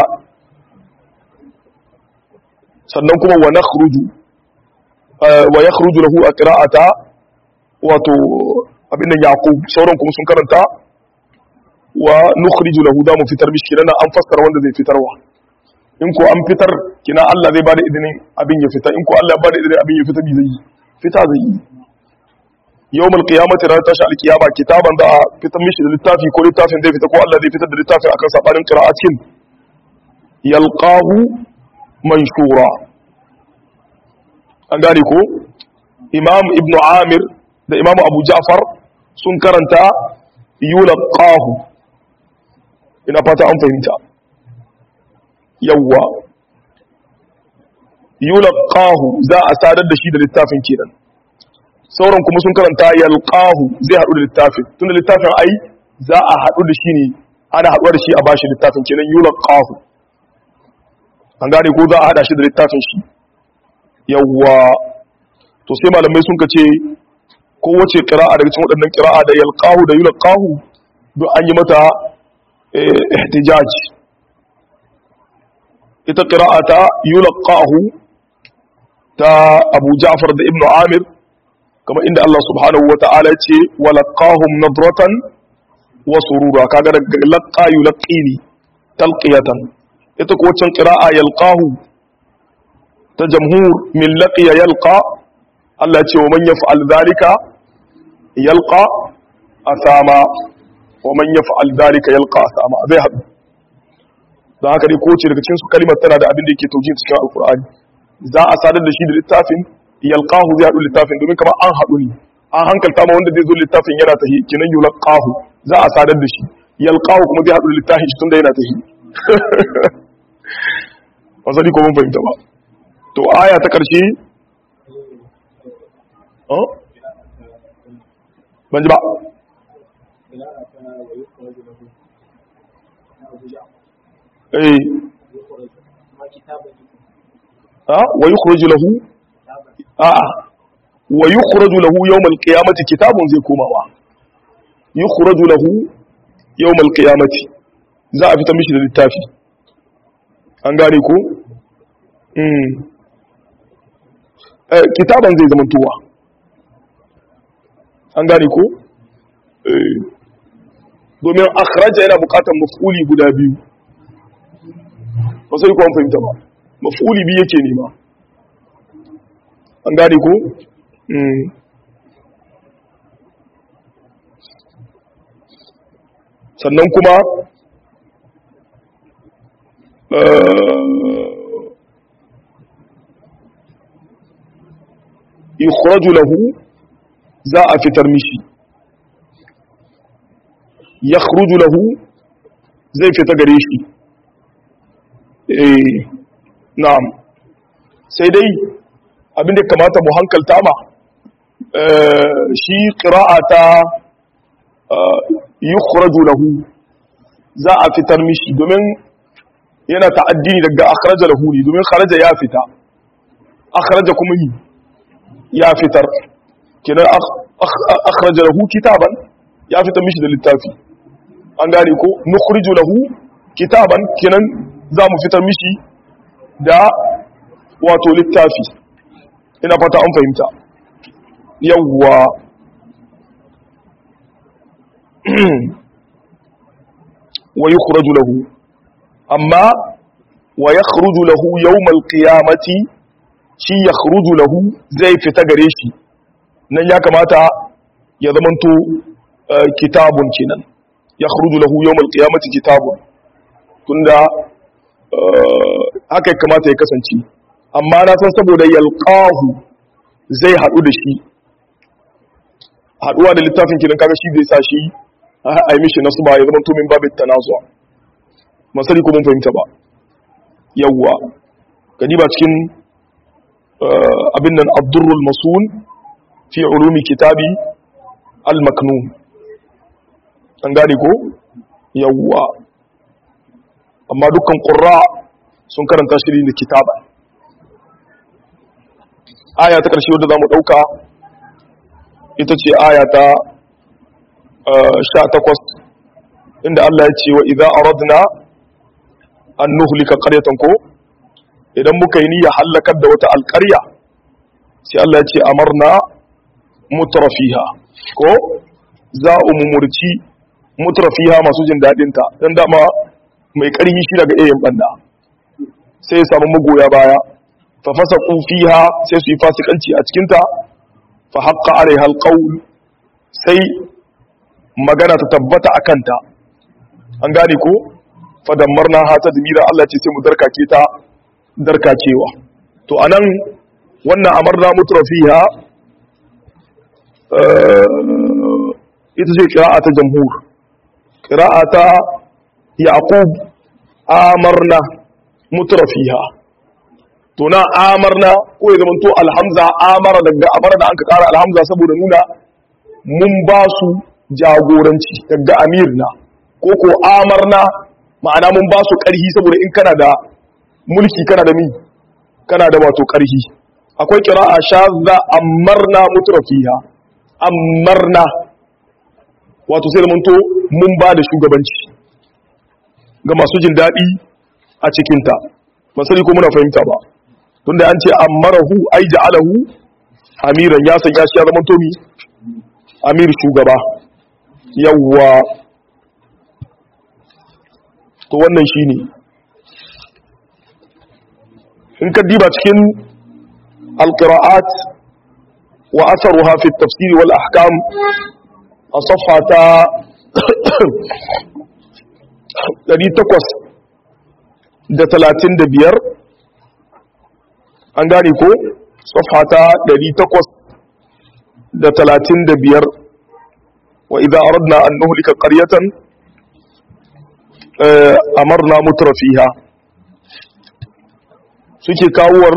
sannan kuma wa nakhruju wa yakhruju lahu a qira'ata wato abin nan yaqub sauran kuma sun karanta wa nukhriju lahu da mu fitar mishi kina an fassara wanda zai fitarwa in ko an fitar kina Allah zai bada idinin abin ya fita in ko Allah ya bada idinin abin ya fita bi zai yi fita zai yi yawmal qiyamati ran tashi alkiyama kitaban da fitar mishi da littafi ko littafin zai fita ko Allah zai fitar da littafin akan sabanin qira'atin yalqahu manshura an gane ko imam ibn amir da imam abu ja'far sun karanta yulqahu ina fata an fahimta yawwa yulqahu za a sadar da shi da littafin kenan sauran kuma sun karanta yalqahu zai haɗu da littafin tunda littafin ai za a haɗu da shi ne ana haɗuwa da shi a bashi littafin kenan yulqahu an gane ko za a haɗa shi da littafin shi yawwa to sai malamai sun kace kowace qira'a daga cikin waɗannan qira'a da yalqahu da yulqahu duk an yi mata ihtijaj ita qira'a ta yulqahu ta Abu Ja'far da Ibn Amir kamar inda Allah subhanahu wata'ala ce walaqahum nadratan wa surura kaga daga laqqa yulqini talqiyatan ita ko wancan qira'a yalqahu ta jamhur min laqiya yalqa Allah ce wa man yaf'al dhalika yalqa asama wa man yaf'al dhalika yalqa asama zai hadu dan haka dai ko ce daga cikin su kalimar tana da abin da yake taujin cikin alqur'ani za a sadar da shi da littafin yalqahu zai hadu littafin domin kamar an hadu ne an hankalta ma wanda zai zo littafin yana tahi kinan yulqahu za a sadar da shi yalqahu kuma zai hadu da littafin shi tunda yana tahi wasali ko mun fahimta ba to aya ta karshe ban ji ba eh ha wa yukhraju lahu a wa yukhraju lahu yawm al-qiyamati kitabun zai komawa yukhraju lahu yawm al-qiyamati za a fita mishi da littafi an gane ko mm eh kitaban zai zama tuwa an gane ko domin akhraja yana bukatar maf'uli guda biyu ba sai kuwa fahimta ba maf'uli biyu yake nema an gane ko sannan kuma yukhraju lahu za a fitar mishi ya lahu zai fita gare shi eh na'am sai dai abinda kamata mu hankalta ma shi qira'ata yukhraju lahu za a fitar mishi domin yana ta'addini daga akhraja lahu ne domin kharaja ya fita akhraja kuma yi ya fitar kenan akhraja lahu kitaban ya fitar mishi da littafi an gane ko nukhriju lahu kitaban kenan za mu fitar mishi da wato littafi ina fata an fahimta yawwa wa yukhraju lahu amma wa yakhruju lahu yawmal qiyamati shi yakhruju lahu zai fita gare shi nan ya kamata ya zamanto kitabun kenan ya khruju lahu yawmal qiyamati kitabun tunda haka kamata ya kasance amma na san saboda yalqahu zai hadu da shi haduwa da littafin kenan kaga shi zai sa shi a yi mishi nasu ba ya zama min babin tanazuwa masari ko mun fahimta ba yawwa gadi ba cikin abin nan abdurrul masun fi ulumi kitabi al-maknun an gane ko yawwa amma dukkan qurra sun karanta shi da kitaba aya ta karshe wadda zamu dauka ita ce aya ta 18 inda Allah ya ce wa idza aradna an nuhlika qaryatan ko idan muka yi niyya halakar da wata alƙarya sai Allah ya ce amarna mutrafiha ko za mu murci mutrafiha masu jin dadin ta dan dama mai ƙarfi shi daga iyayen banda sai ya samu magoya baya fa fasaqu fiha sai su yi fasikanci a cikin ta fa haqqa alaiha alqawl sai magana ta tabbata akan ta an gane ko fa dammarna ha ta dimira Allah ce sai mu darkake ta darkakewa to anan wannan amarna mutrafiha ita ce ƙira'a ta jamhur ƙira'a ta yaƙub amarna mutrafiha to na amarna ko ya zamanto alhamza amara daga amara da an ka kara alhamza saboda nuna mun ba su jagoranci daga amirna ko ko amarna ma'ana mun ba su ƙarhi saboda in kana da mulki kana da mi kana da wato ƙarhi akwai qira'a shadda amarna mutrafiha amarna wato sai zamanto mun ba da shugabanci ga masu jin daɗi a cikinta ba sani ko muna fahimta ba tunda an ce amarahu ai ja'alahu amiran ya sanya shi ya zama tomi amir shugaba yawwa to wannan shine in ka diba cikin alqira'at wa atharuha fi at-tafsir wal ahkam a safha ta 835 an gane ko safha ta 835 wa idza aradna an nuhlika qaryatan amarna mutrafiha suke kawowar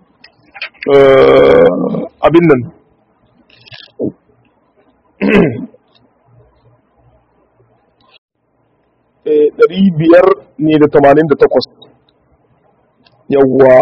abin nan ɗari biyar ne da tamanin da takwas yawwa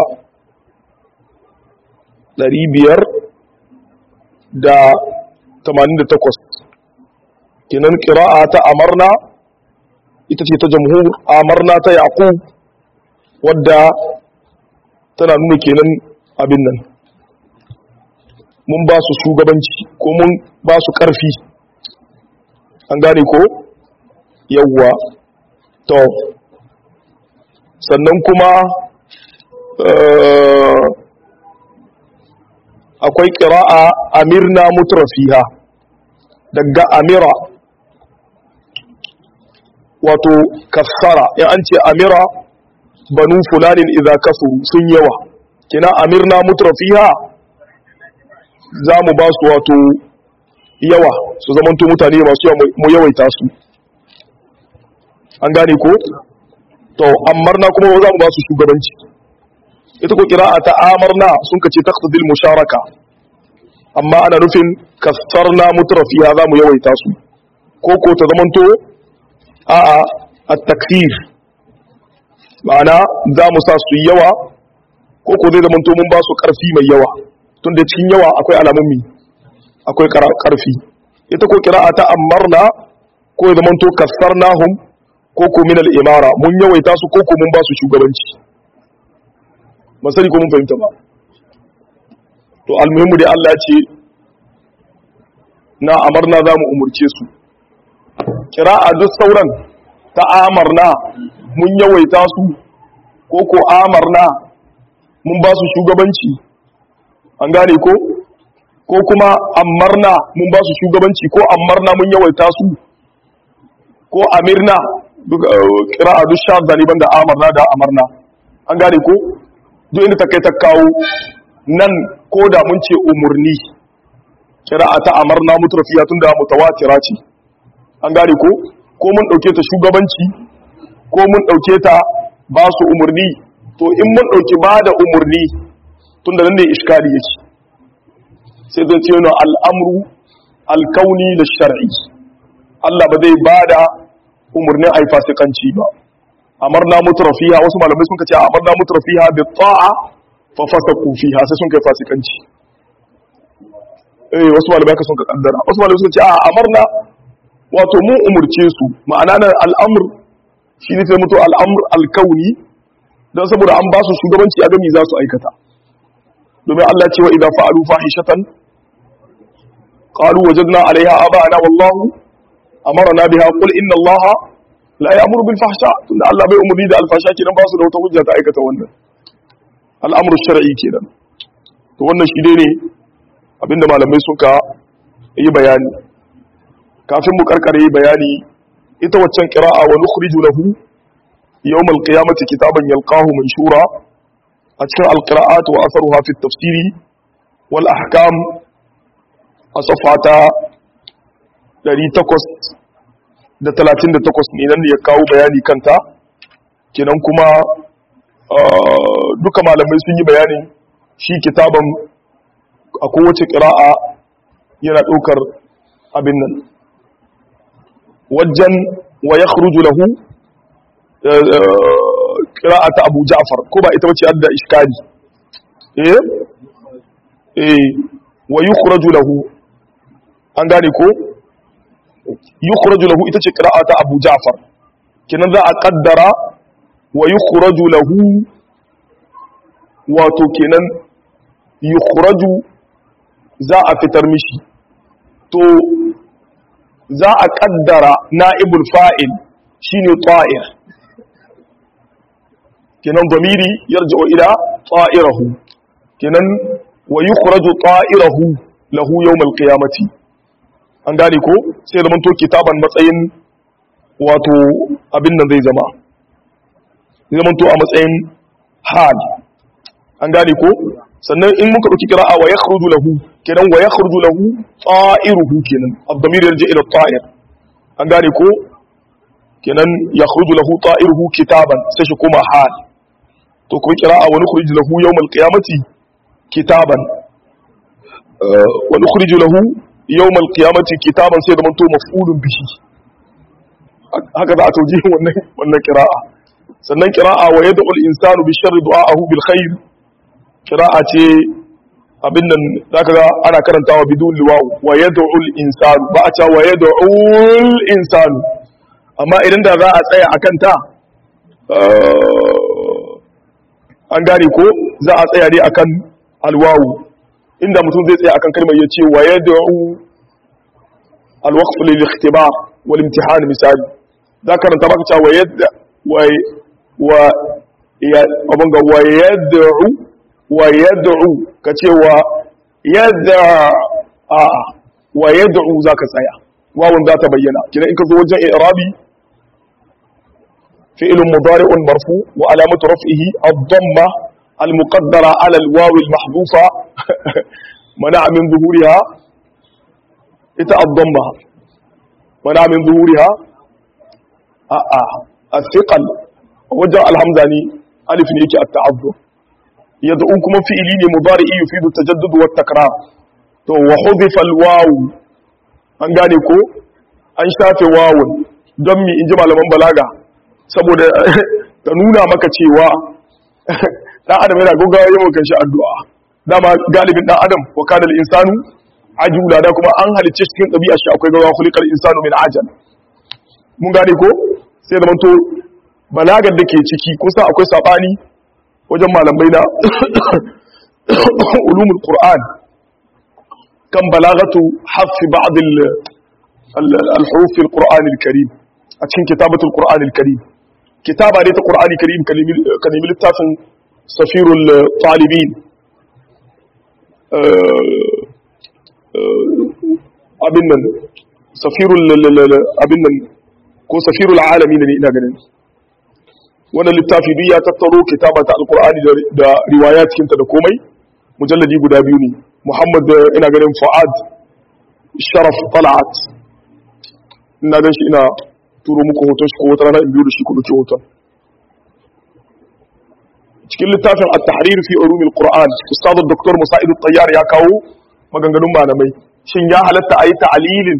ɗari biyar da tamanin da takwas kinan ƙira'a ta amarna ita ce ta jamhur amarna ta yaƙub wadda tana nuna kenan abin nan mun ba su shugabanci ko mun ba su ƙarfi an gane ko yawwa to sannan kuma akwai ƙira'a amirna mutrafiha daga amira wato kassara ya an ce amira banu fulanin idza kasu sun yawa kina amirna mutrafiha za mu ba su wato yawa su zamanto mutane masu yawa mu yawaita su an gane ko to amarna kuma za mu ba su shugabanci ita ko kira'a ta amarna sun kace taqtadil musharaka amma ana nufin kasarna mutrafiya za mu yawaita su ko ko ta zamanto a'a at-takfir ma'ana za mu sa su yawa ko ko zai zamanto mun ba su karfi mai yawa tunda cikin yawa akwai alamun mi akwai karfi ita ko kira'a ta amarna ko ya zamanto kasarnahum ko ko min al-imara mun yawaita su ko ko mun ba su shugabanci ba sani ko mun fahimta ba to almuhimmu dai Allah ce na amarna za mu umurce su kira'a duk sauran ta amarna mun yawaita su ko ko amarna mun ba su shugabanci an gane ko ko kuma amarna mun ba su shugabanci ko amarna mun yawaita su ko amirna duk kira'a duk sha zaliban da amarna da amarna an gane ko duk inda ta kai ta kawo nan ko da mun ce umurni kira'a ta amarna mutrafiya tun da mutawatira ce an gane ko ko mun dauke ta shugabanci ko mun dauke ta ba su umurni to in mun dauki ba da umurni tun da nan ne iskali yake sai zan ce yana al'amru alkauni da shar'i Allah ba zai ba da umarnin a yi fasikanci ba amarna mutrafiha wasu malamai sun kace amarna mutrafiha bi ta'a fa fasaqu fiha sai sun kai fasikanci eh wasu malamai ka sun ka kaddara wasu malamai sun ce a amarna wato mun umurce su ma'ana nan al'amr shi ne sai mutu al'amr alkauni dan saboda an ba su shugabanci a gami za su aikata domin Allah ce wa idza fa'alu fahishatan qalu wajadna 'alayha aba'ana wallahu amarna biha qul inna allaha la ya'muru bil fahsha tunda Allah bai umurni da alfasha kenan ba su da wata hujja ta aikata wannan al'amru shar'i kenan to wannan shi ne abinda malamai sun ka yi bayani kafin mu karkare yi bayani ita waccan qira'a wa nukhriju lahu yawm al-qiyamati kitaban yalqahu manshura a cikin al-qira'at wa atharuha fi at-tafsiri wal ahkam a safata 838 ne nan da ya kawo bayani kanta kenan kuma duka malamai sun yi bayanin shi kitaban a kowace ƙira'a yana ɗaukar abin nan wajen wa ya lahu ƙira'a ta abu ja'far ko ba ita wace adda iskali eh eh wa yukhraju lahu an gane ko yukhraju lahu ita ce ƙira'a ta abu ja'far kinan za a kaddara wa yukhraju lahu wato kenan yukhraju za a fitar mishi to za a kaddara na'ibul fa'il shine ta'ir kenan damiri yarji'u ila ta'irahu kenan wa yukhraju ta'irahu lahu yawm al-qiyamati an gane ko sai zaman to kitaban matsayin wato abin nan zai zama zai zaman to a matsayin hal an gane ko sannan in muka dauki qira'a wa yakhruju lahu kenan wa yakhruju lahu ta'iruhu kenan ad-damir yarji ila ta'ir an gane ko kenan yakhruju lahu ta'iruhu kitaban sai shi kuma hal to ko qira'a wa nukhriju lahu yawm al-qiyamati kitaban wa nukhriju lahu yawm al-qiyamati kitaban sai da manto maf'ulun bihi haka za a tauji wannan wannan qira'a sannan qira'a wa yad'u al-insanu bi sharri du'a'ahu bil khair qira'a ce abin nan zaka ga ana karantawa bidun liwa wa yad'u al-insanu ba a ce wa yad'u al-insanu amma idan da za a tsaya akan ta an gane ko za a tsaya ne akan alwawu inda mutum zai tsaya akan kalmar yace wa yad'u al-waqf lil ikhtibar wal imtihan misali za ka karanta maka cewa yadda wa wa ya abun ga wa yad'u wa yad'u kace wa yad'a a wa yad'u zaka tsaya wawun za ta bayyana kina in ka zo wajen i'rabi fi'l mudari' marfu wa alamatu raf'ihi ad-damma al-muqaddara 'ala al-waw al-mahdhufa mana'a min zuhuriha ita ad-damma mana'a min zuhuriha a'a as-siqal wajen alhamza ne alif ne yake at-ta'azzur yad'u kuma fi'ili ne mudari'i yufidu tajaddud wa takrar to wa hudifa al-waw an gane ko an shafe wawun don mi inji malaman balaga saboda ta nuna maka cewa dan adam yana gaggawa yawan kanshi addu'a dama galibin dan adam wa kana al-insanu ajula da kuma an halicce cikin ɗabi'a shi akwai gawa khuliqal insanu min ajal mun gane ko sai da manto balagar da ke ciki kusa akwai sabani wajen malamai na ulumul qur'an kan balagatu hafi ba'd al-huruf al-qur'an al-karim a cikin kitabatul qur'an al-karim kitaba ne ta qur'ani karim kalimi littafin safirul talibin abin nan safirul abin nan ko safirul alamin ne ina ganin wannan littafi duk ya tattaro kitabata alqur'ani da riwaya cikinta da komai mujalladi guda biyu ne muhammad ina ganin fuad sharaf talat ina gan shi ina turo muku hoton shi ko wata rana in biyo da shi ku dauki hoton cikin littafin at-tahrir fi ulum al-qur'an ustad dr musa'id at-tayyar ya kawo maganganun malamai shin ya halatta ayi ta'lilin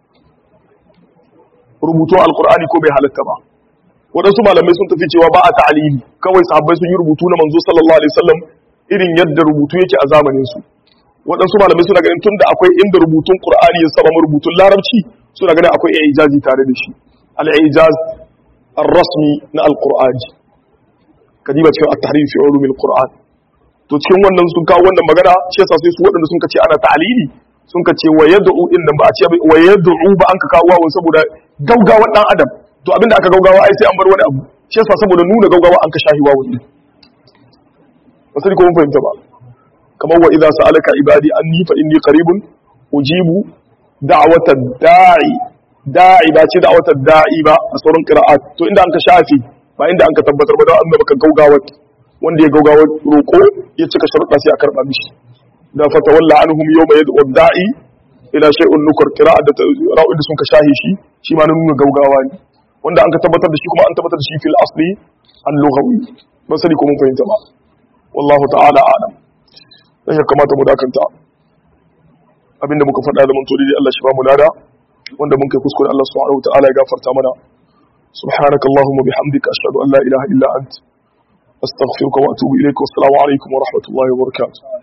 rubutun alqur'ani ko bai halatta ba waɗansu malamai sun tafi cewa ba a ta'alili kawai sahabbai sun yi rubutu na manzo sallallahu alaihi wasallam irin yadda rubutu yake a zamanin su waɗansu malamai suna ganin tunda akwai inda rubutun qur'ani ya saba rubutun larabci suna ganin akwai ijazi tare da shi al-ijaz ar-rasmi na al-qur'ani kadiba cikin at-tahrir fi ulum al-qur'an to cikin wannan sun kawo wannan magana shi yasa sai su waɗanda sun kace ana ta'alili sun kace wa yad'u din nan ba a ce wa yad'u ba an ka kawo wawun saboda gaugawa dan adam to abinda aka gaugawa ai sai an bar wani abu shi yasa saboda nuna gaugawa an ka shahi wawu ne ba sai ko mun fahimta ba kamar wa idza sa'alaka ibadi anni fa inni qaribun ujibu da'watad da'i da'i ba ce da'watad da'i ba a sauran qira'at to inda an ka shafi ba inda an ka tabbatar ba da an baka gaugawa wanda ya gaugawa roko ya cika sharuɗa sai a karba mishi da fatawalla anhum yawma yad'u da'i ila shay'un nukur qira'at da ra'u da sun ka shahi shi shi ma nuna gaugawa ne wanda an ka tabbatar da shi kuma an tabbatar da shi fil asli al-lughawi ban sani ko mun fahimta ba wallahu ta'ala a'lam dan ya kamata mu dakanta abinda muka faɗa da mun to dai Allah shi ba mu lada wanda mun kai kuskure Allah subhanahu wa ta'ala ya gafarta mana subhanaka allahumma bihamdika ashhadu an la ilaha illa ant astaghfiruka wa atubu ilaik wa assalamu alaikum wa rahmatullahi wa barakatuh